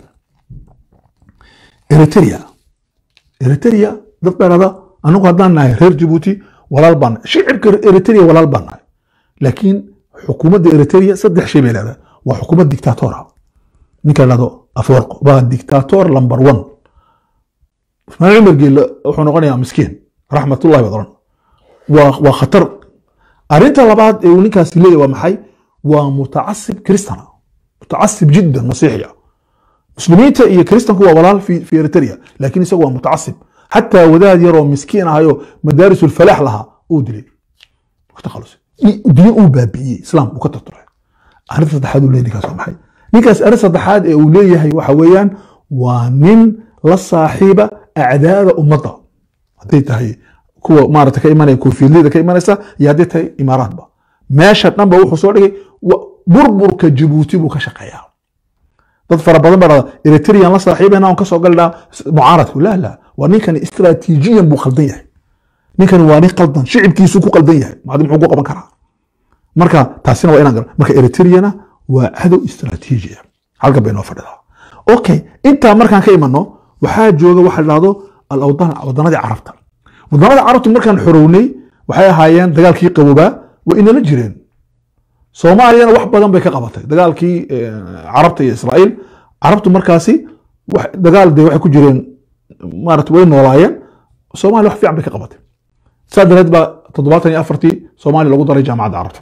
eritrea eritrea dad dhalada anagu haddaan nahay reer jabuuti walaal baan nahay shicibka eritrea walaal baan nahay laakiin xukuumadda eritrea saddex shay bay leedahay waa xukuumad dictatora ninka lahdo afwarqo waa dictator number one ismaaciil cumar geelle wuxuu noqonayaa miskiin raxmatullahi baad oran waa waa khatar arrinta labaad ee uu ninkaasi leeyahay waa maxay waa mutacasib kristana mutacasib jiddan masiixiya muslimiinta iyo kristanku waa walaal fi fi eritrea laakiin isagu waa mutacasib xataa wadaad yaroo miskiin ahayo madaaris ulfalaax lahaa uu dilay takhalus diin uu baabi'iyey islaam uu ka tarturay arrinta saddexaad uu leeyahay ninkaas waa maxay ninkaas arrin saddexaad ee uu leeyahay waxa weeyaan waa nin la saaxiiba acdaada ummadda hadday tahay kuwa maarata ka imanaya koofiyadleyda ka imanaysa iyo hadday tahay imaaraadba meesha dhanba wuxuu soo dhigay wa- burburka jabuuti buu ka shaqeeyaa dad fara badan baa dhahda eritrean la saaxiibana on kasoo galnaa mucaaradku la la waa ninkani istraatiijiyan buu qaldan yahay ninkani waa nin qaldan shicibkiisu ku qaldan yahay maadi muxuu ku qaban karaa marka taasina waa inaan gar marka eritreana waa cadow istraatiiji ah halkan bay noo fadhidaa okay intaa markaan ka imano waxaa jooga waxa la dhahdo alawdan wadanadii carabta wadanada carabtu markaan xorownay waxay ahaayeen dagaalkii qaboobaa waa inala jireen soomaaliyana wax badan bay ka qabatay dagaalkii eh, carabta iyo israa'iil carabtu markaasi wax- dagaal de waxay ku jireen maarata way noolaayeen soomaaliya wax fiican bay ka qabatay saa dareed baa toddobaatan iyo afartii soomaaliya lagu daray jaamacadda carabta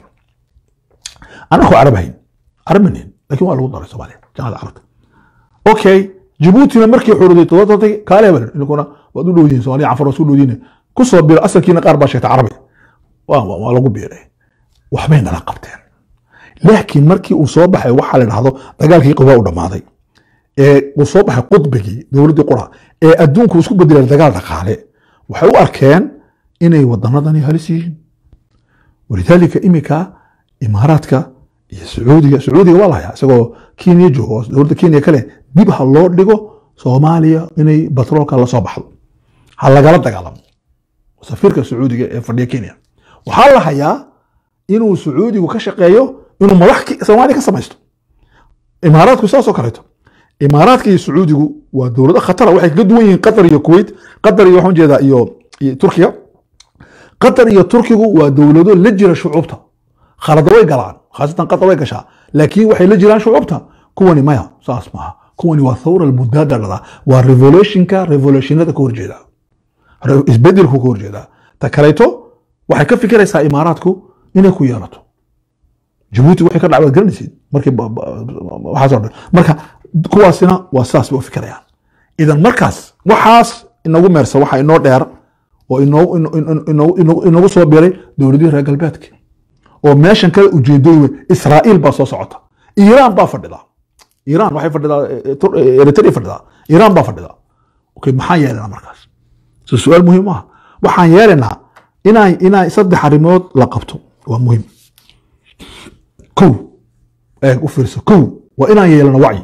anako carab hayn carab ma nihin laakiin waa lagu daray soomaaliya jaamacadda carabta okay jibuutina markii xuruday toddobaatantay kaale hebel inkuna waad u dhowdiin soomaaliya cafar waa isku dhowdiin kusoo biro asalkiina qaar baa sheegtay carabi waa waa- waa lagu biiray waxbay nala qabteen laakiin markii uu soo baxay waxaa la dhahdo dagaalkii qabaa u dhammaaday ee uu soo baxay qudbigii dowladdii qura ee adduunku isku bedelay dagaal dhaqaale waxay u arkeen inay wadanadani halis yihiin walidaalika imika imaaraadka iyo sacuudiga sacuudiga waa lahayaa isagoo kenya joogo oo dowladda kenya kale dib ha loo dhigo soomaaliya inay batroolka la soo baxdo ha lagala dagaalamo safiirka sacuudiga ee fadhiya kenya waxaa la hayaa inuu sacuudigu ka shaqeeyo inuu madax ki- soomaaliya ka samaysto imaaraadku saasoo kaleeto imaaraadka iyo sacuudigu waa dowlado khatara waxay kaga duwan yihiin qatar iyo kuwait qatar iyo waxaan jeedaa iyo iyo turkiya qatar iyo turkigu waa dowlado la jira shucuubta khalada way galaan khaasatan qatar way gashaa laakiin waxay la jiraan shucuubta kuwani maya saas maaha kuwani waa thawra almudaada dhada waa revolutionka revolutionada ka horjeeda Re- isbedelku ka horjeeda ta kaleeto waxay ka fikiraysaa imaaraadku inay ku yeelato jabuuti waxay ka dhacbaad garanaysid markii ba- ba- waxaasoo dhan marka kuwaasina waa saas bay u fikirayaan idan markaas waxaas inagu meersa waxa inoo dheer oo inoo- ino- ino- ino- ino- inagu soo biray dowladihii reer galbeedka oo meeshan kale ujeedooyin wey israa'iil baa soo socota iiraan baa fadhida iiraan waxay fadhidaa eh, eh, Tur- eh, eritrea fadhidaa iiraan baa fadhida okay maxaa yeelanaa markaas so su-aal muhiim ah waxaan yeelaynaa inaa inaa saddex arrimood la qabto waa muhiim kow eeg u fiirso kow waa inaan yeelano wacyi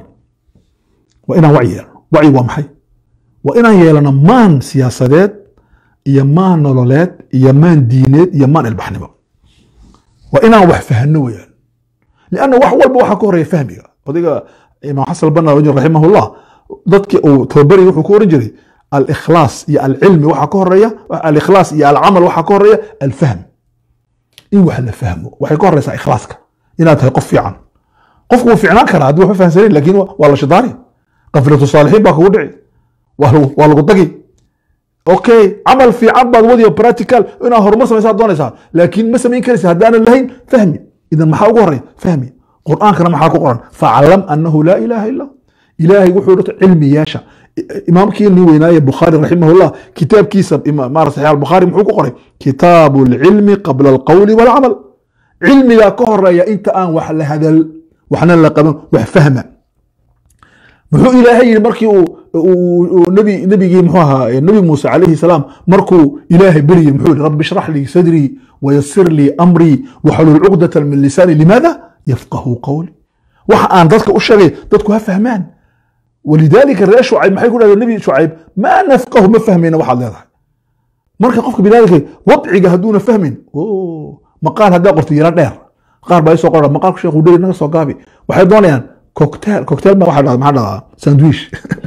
waa inaan wacyi yeelano wacyi waa maxay waa inaan yeelano maan siyaasadeed iyo maan nololeed iyo maan diineed iyo maan ilbaxnimo waa inaan wax fahno weyaan lianna wax walba waxaa ka horeeya fahmiga odayga imaam xasan albanna rajul raximahullah dadkii uu tababarayay wuxuu ku oran jiray alikhlaas iyo alcilmi waxaa ka horeeya alikhlaas iyo alcamal waxaa ka horeeya alfahm in wax la fahmo waxay ka horeysaa ikhlaaska inaad tahay qof fiican qofku wuu fiicnaan karaa haddii waxba fahamsanayn laakiin waa la shidaari qafilatu saalixiin baa kugu dhici waa lagu- waa lagu dagi okay camal fiican baad wadiyo practical inaad horumar samaysaa doonaysaa laakiin ma samayn karaysa haddaanan lahayn fahmi idan maxaa ugu horeya fahmi qur'aankana maxaa ku qoran faclam annahu laa ilaaha illa ilaahay wuxuu dhata cilmi yeesha imaamkii nin weynaaye bukhaari raximahullah kitaabkiisa ima- maarata saxiix albukhaari muxuu ku qoray kitaabu lcilmi qabla alqawli walcamal cilmigaa ka horeeya inta aan wax la hadal waxna la qaban wax fahma muxuu ilaahay yidhi markii uu uu- uu nabi nabigii muxuu ahaa eh, nabi muuse calayhi salaam markuu ilaahay beryey muxuu yidhi rabbi ishrax lii sadrii wayasir lii amrii waxlul cuqdatan min lisaani limaada yafqahu qawli waxa aan dadka u sheegay dadku ha fahmaan walidaalika reer shucayb maxay ku dhahdeen nabi shucayb maa nafqahu ma fahmayna waxaad leedahay marka qofka binaadamka wadciga hadduuna fahmin oo maqaal haddaa qorto yaro dheer qaar baa isoo qora maqaalku sheekhu dheri naga soo gaabi waxay doonayaan cocktail cocktail ma waxaa dhahdaa maxaa dhahdaa sandwich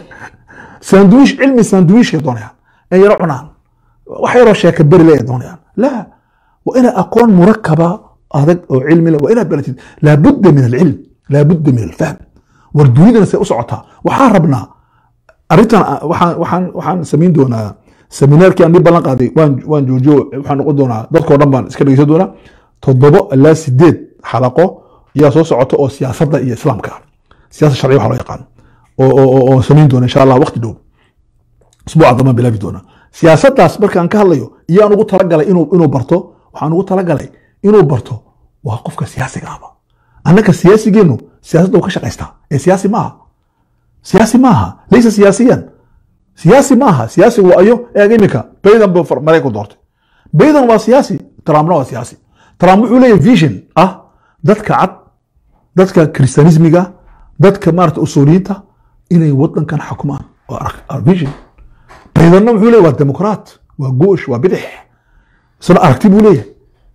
sandwich cilmi sandwichkay doonayaan in yaro cunaan wax yaroo sheeka beri le ay doonayaan la waa inaad aqoon murakaba adag oo cilmi leh waa inaad baratid laabudda min alcilm laabudda min alfahm war dunidana say u socotaa waxaan rabnaa arrintan a- waxaan waxaan waxaan samayn doonaa seminaarkii aan dib ballan qaaday waan waan joojiyo waxaan noqon doonaa dadkoo dhan baan iska dhegeysan doonaa toddobo ilaa sideed xalaqo ayaa soo socota oo siyaasadda iyo islaamka ah siyaasad sharciya waxa loo yaqaan oo oo oo- oo samayn doona insha allah waqti dhow usbuuca dambaan bilaabi doonaa siyaasaddaas markaan ka hadlayo iyaan ugu talagalay inuu inuu barto waxaan ugu talagalay inuu barto waa qofka siyaasiga ahba annaka siyaasigeennu siyaasadda uu ka shaqaystaa ee siyaasi maaha siyaasi maaha laysa siyaasiyan siyaasi maaha siyaasigu waa ayo eeg imika baydan buu far- maraykanku doortay baydan waa siyaasi trumpna waa siyaasi trump wuxuu leeyahay vision ah dadka cad dadka kristianismiga dadka maarata usuuliyiinta inay wadankan xukumaan waa arag- are vision baydanna wuxuu leeyahay waa demokraat waa goosh waa bidix isna aragti buu leeyahay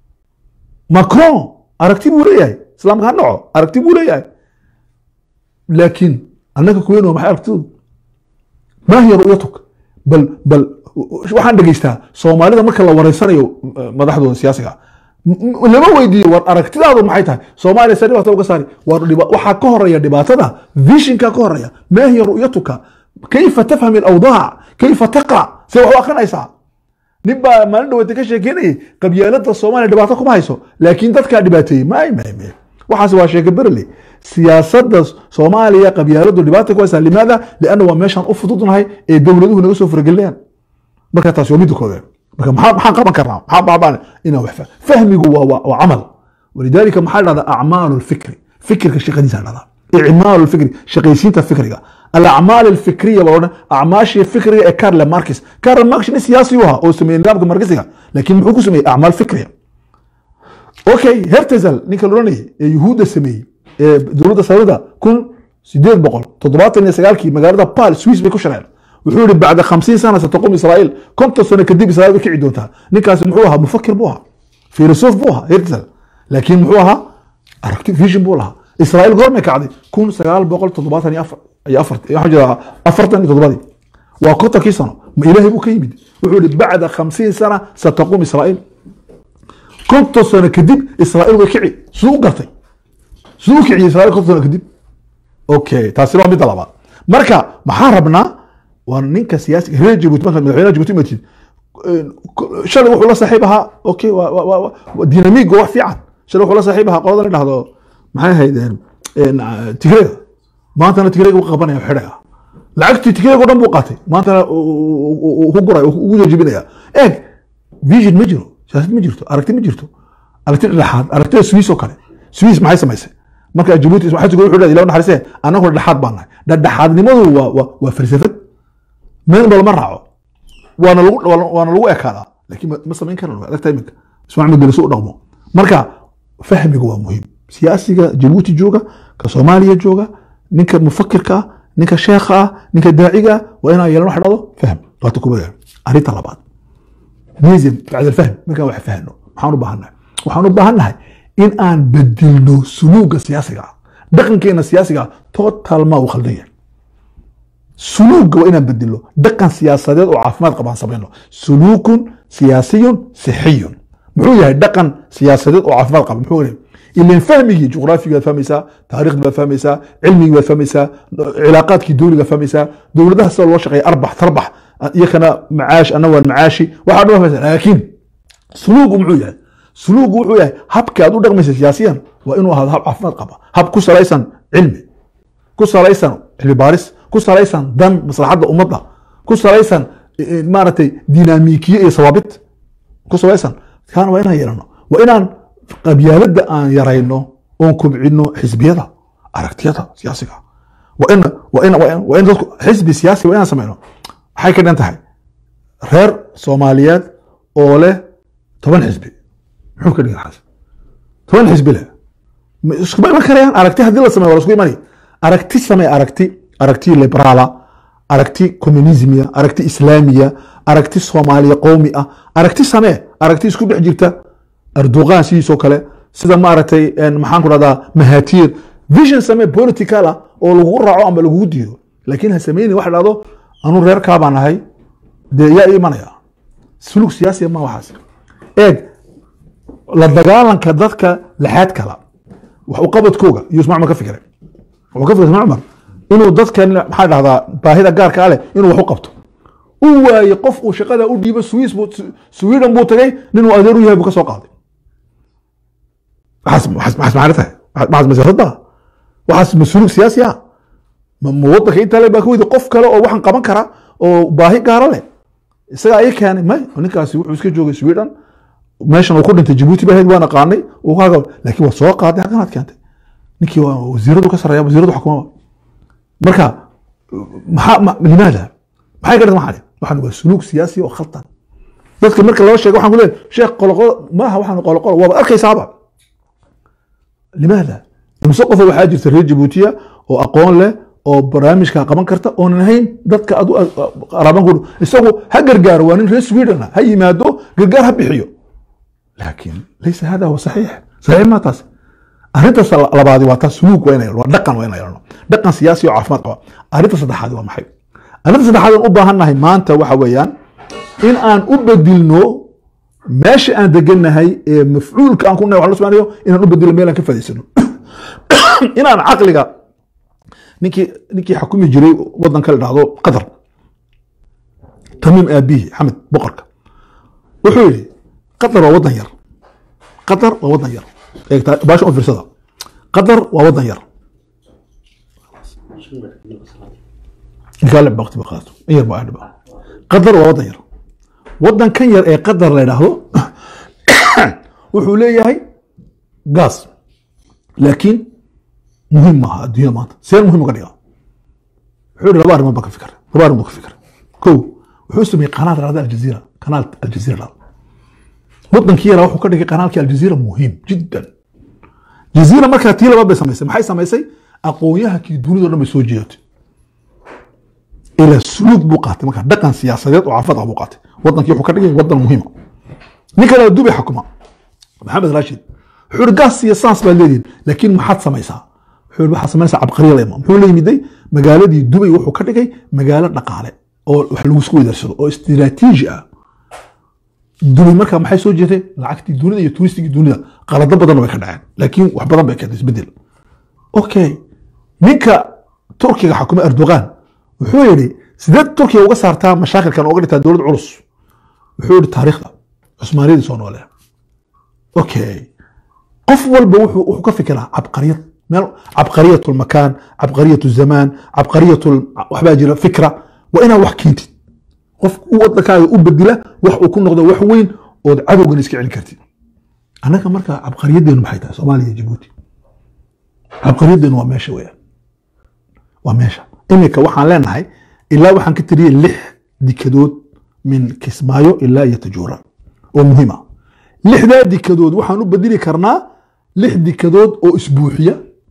macron aragti buu leeyahay islaamka ha dhaco aragti buu leeyahay laakiin annaka kuweyn waa maxay aragtidoodu ما هي رؤيتك بل بل waxaan dhegeystaa soomaalida marka la wareysanayo eh, madaxdooda siyaasiga m- lama weydiiyo war aragtidaadu maxay tahay soomaaliya se dhibaato uga saari war dhiba- waxaa ka horeeya dhibaatada vishinka ka horeeya maa hiya ru'yatuka kayfa tafham alawdaac kayfa taqra see wax u akrinaysaa nin baa maalin dhaweete ka sheekeynayay qabyaalada soomaaliya dhibaato kuma hayso laakiin dadkaa dhibaateeyey may may may waxaas waa sheeke berle siyaasadda soomaaliya qabyaaladu dhibaata ku haysaa limaada lianna waa meeshaan u fududnahay ee dowladuhu naga soo faragelinayaan marka taasi waa midda koowaad marka maxaa maxaan qaban karnaa maxaa baabaan inaan wax fa- fahmigu waa waa waa camal walidaalika maxaa dhahdaa acmaalu lfikri fikirka shaqadiisa dhahdaa icmaalu lfikri shaqaysiinta fikriga alacmaal alfikriya baa odhan acmaashii fikriga ee karle markis karle markis nin siyaasi u ahaa oo sameeyey nidaamka markisiga laakiin muxuu ku sameeyey acmaal fikriya okay hertezel ninka la oranayay ee yuhuudda sameeyey ee dowladda saudida kun sideed boqol toddobaatan iyo sagaalkii magaalada pal swiss bay ku shareen wuxuu yihi bacda khamsiin sana sataqum israa'iil konton sano kadib israa'iil way kici doontaa ninkaasi muxuu ahaa mufakir buu ahaa filosof buu ahaa hertezel laakiin muxuu ahaa aragti vision buu lahaa israa'iil goormay kacday kun sagaal boqol toddobaatan iyo afar iyo afar waxaan jeedaa afartan iyo toddobadii waa kontonkii sano ma ilaahay buu ka yimid wuxuu yihi bacda khamsiin sana sataqum israa'iil konton sano kadib israa'iil way kici siduu u gartay siduu u kiciyey israa'iil konton sano kadib okay taasi waa midda labaad marka maxaa rabnaa waa ninka siyaasiga reer jabuuti marka madaxweynaha jabuuti matid shalay wuxuu la saaxiib ahaa okay waa waa waa waa dinamiig wax fiican shalay wuxuu la saaxiib ahaa qolada la dhahdo maxay ahayd tigreega maantana tigreega u qabanaya xidhaya lacagtii tigreega o dhan buu qaatay maantana ku guray ugu jejebinaya eeg vision ma jiro siyaasad ma jirto aragti ma jirto aragti dhexaad aragtida swiss oo kale swiss maxay samaysay marka jabuuti xajiga wuxuu leeyahay ilaw naxariisee annagu dhexaad baan nahay dhexaadnimadu waa waa waa falsafad meel ba lama raaco waana lagu waana lagu ekaadaa laakiin ma- ma samayn karano adagta iminka ismaaciil mudane u dhaqmo marka fahmiga waa muhiim siyaasiga jabuuti jooga ka soomaaliya jooga ninka mufakirka ah ninka sheekha ah ninka daaciga ah waa inaan yeelano waxa dhahdo fahm waata kubada arrinta labaad nizim bacd alfahm markaan wax fahno maxaan u baahannahay waxaan u baahannahay in aan bedilno suluuga siyaasiga ah dhaqankeena siyaasiga ah total ma uu khaldan yahay suluuga waa inaan bedilo dhaqan siyaasadeed oo caafimaad qabaan samayno suluukun siyaasiyun sixiyun muxuu yahay dhaqan siyaasadeed oo caafimaad qaba muxuu yahay ilan fahmigii juqraafigii baad fahmaysaa taariikhdii baad fahmaysaa cilmigii baad fahmaysaa cilaaqaadkii dowliga fahmaysaa dowladaha sida loo shaqeeya arbax tarbax iyakana macaash ana waan macaashi waxaa dhan fahmaysaa laakiin suluugu muxuu yahay suluugu wuxuu yahay habka aad u dhaqmaysa siyaasiyan waa inuu ahaado hab caafimaad qaba hab ku salaysan cilmi ku salaysan cilmi baaris ku salaysan dan maslaxadda ummadda ku salaysan maaragtay dinaamikiye iyo sawaabit ku salaysan kaana waa inaan yeelano waa inaan qabyaaladda aan yarayno oon kobcino xisbiyada aragtiyada siyaasiga waa in waa in waa in dadku xisbi siyaasi waa inaan sameyno maxay ka dhan tahay reer soomaaliyeed oo leh toban xisbi muxuu ka dhigan xaas toban xisbi leh iskuma iman karayaan aragti haddii la sameyo waa la isku imanaya aragti samee aragti aragti liberaala aragti communismia aragti islaamiya aragti soomaaliya qowmi ah aragti samee aragti isku dhex jirta erdogan sidiisoo kale sida maaragtay maxaan ku dhahdaa mahatiir vision samee political ah oo lagugu raaco ama lagugu diido laakiin ha sameyni waxa dhahdo anu reerkaa baan ahay dee yaa imanaya sulug siyaasiya ma waxaas eeg la dagaalanka dadka laxaad kala wax u qabadkooga iyo ismac cumar ka fikray wuxuu ka fikray ismac cumar inuu dadkan maxaa dhahdaa baahida gaarka ah leh inuu wax u qabto u waaye qof uu shaqada u dhiibo swiss buu sweden buu tagay nin uu adeer u yahay buu ka soo qaaday waxaas waxaas maxaas macna tahay maxaas masiyaasadda waxaas mas-uulug siyaasi ah ma ma waddanka intaa le baa ka weydi qof kale oo waxaan qaban kara oo baahi gaara leh isaga ayay keenay may ninkaasi wuxuu iska joogay sweden meeshan uu ku dhintay jabuuti ba ahayd waan aqaanay uu ka laakiin waa soo qaaday halkanaad keentay ninkii waa wasiiradu ka sarreeya wasiiradu xukumaba marka maxaa limaada maxay ka dhigta maxaa waxaan waa suluug siyaasi oo khaldan dadka marka loo sheego waxaan ku leeyahay sheekh qoloqolo maaha waxaan qoloqolo waaba arkaysaaba limaada imse qofa waxaa jirta reer jabuutiya oo aqoon leh oo barnaamijka qaban karta oonan ahayn dadka adu qaraban ku isagu ha gargaaro waa nin reer sweden ha yimaado gargaar ha bixiyo laakiin laysa hada huwa saxiix saxiix ma taas arrintaas labaadi waa taas suluug waa inay waa dhaqan waa inay yeelano dhaqan siyaasi oo caafimaad qaba arrinta saddexaadi waa maxay arrinta saddexaad aan u baahannahay maanta waxa weeyaan in aan u bedilno meesha aan degannahay ee mafcuulka aan ku nahay waxaan la samaanayo inaan u bedilno meel aan ka faa'iidsano inaan caqliga ninkii ninkii xukumi jiray waddanka la dhahdo qatar tamiim aabihi xamed boqorka wuxuu yidhi qatar waa waddan yar qatar waa waddan yar baasha u fiirsada qatar waa waddan yar قال بقتي بقاته ير بقى بقى قدر ووضن ير وضن كان ير اي قدر لا يراهو wuxuu leeyahay gaas laakiin muhiim maaha adduunya maanta seen muhiim uga dhiga wuxuu yihi laba arrimood baa ka fikra laba arrimood ka fikra kow wuxuu sameeyey qanaal dhahda aljaziira kanaal aljaziira dhahda wadankii yaraa wuxuu ka dhigay kanaalkii aljaziira muhiim jiddan jaziira markaa tii labaad bay samaysay maxay samaysay aqoonyahankii dunida o dhan bay soo jeedatay ila suluug buu qaatay markaa dhaqan siyaasadeed oo caafimaad ah buu qaatay wadankii wuxuu ka dhigay wadan muhiima nin kale dubay xukuma maxamed rashid wuxuu ihi gaas iyo saans baad leedihin laakiin maxaad samaysaa wuxuu ihi waxaad samaynaysaa cabqariya lema muxuu la yimiday magaaladii dubay wuxuu ka dhigay magaalo dhaqaale oo wax lagu isku wedarsado oo istiraatiiji ah dubay markaa maxay soo jeetay lacagtii dunida iyo turistigii dunida qalado badan way ka dhaceen laakiin wax badan bay keentay isbedel okay ninka turkiga xukuma erdogan wuxuu yidhi sideed turkiya uga saartaa mashaakilkan uga dhigtaa dowlad culus wuxuu yidhi taariikhda cusmaaniyadii soo noole okay qof walba wuxuu wuxuu ka fikiraa cabqariyad meel cabqariyat lmakaan cabqariyat zamaan cabqariyat waxbaa jira fikra waa inaad wax keentid qof u wadankaaga u bedila wax uu ku noqdo wax weyn ood cadowgan iska celin kartid annaga marka cabqariyadeenu maxay tahay soomaaliya iyo jabuuti cabqariyadeenu waa meesha weeyaan waa meesha iminka waxaan leenahay ilaa waxaan ka tiriyey lix dikadood min kismaayo ilaa iyo tajuura oo muhiim ah lixdaa dikadood waxaan u bedeli karnaa lix dikadood oo isbuuxiya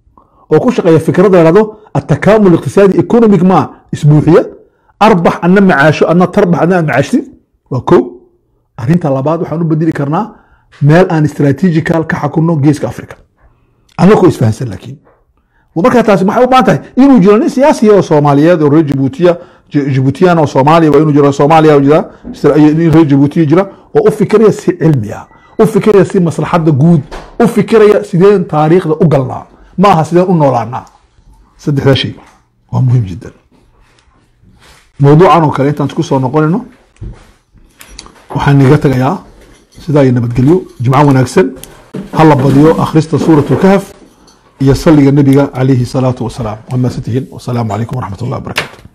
oo ku shaqeeya fikrada yahdo atakaamul iqtisaadi economic ma isbuuxiya arbax adna macaasho adna tarbax adna aad macaashti waa ko arrinta labaad waxaan u bedeli karnaa meel aan strategical ka xakunno geeska africa annagoo isfahansan laakiin markaa taasi maxay u baahan tahay inuu jiro nin siyaasiya oo soomaaliyeed oo reer jabuutiya jabuutiyan oo soomaaliya waa inuu jiro soomaaliya jira nin reer jabuutiya jira oo u fikiraya si cilmi ah u fikiraya si maslaxadda guud u fikiraya sideen taariikhda u galnaa ma aha sideen u noolaanaa saddexdaa shay waa muhiim jiddan mawduucan oo kale intaan isku soo noqonayno waxaan iga tagayaa sidaa iyo nabadgelyo jimco wanaagsan ha la badiyo akhrista suurat lkahf iyo salliga nebiga calayhi salaatu wasalaam waa maasatihiin wasalaamu calaykum waraxmat ullahi wabarakatu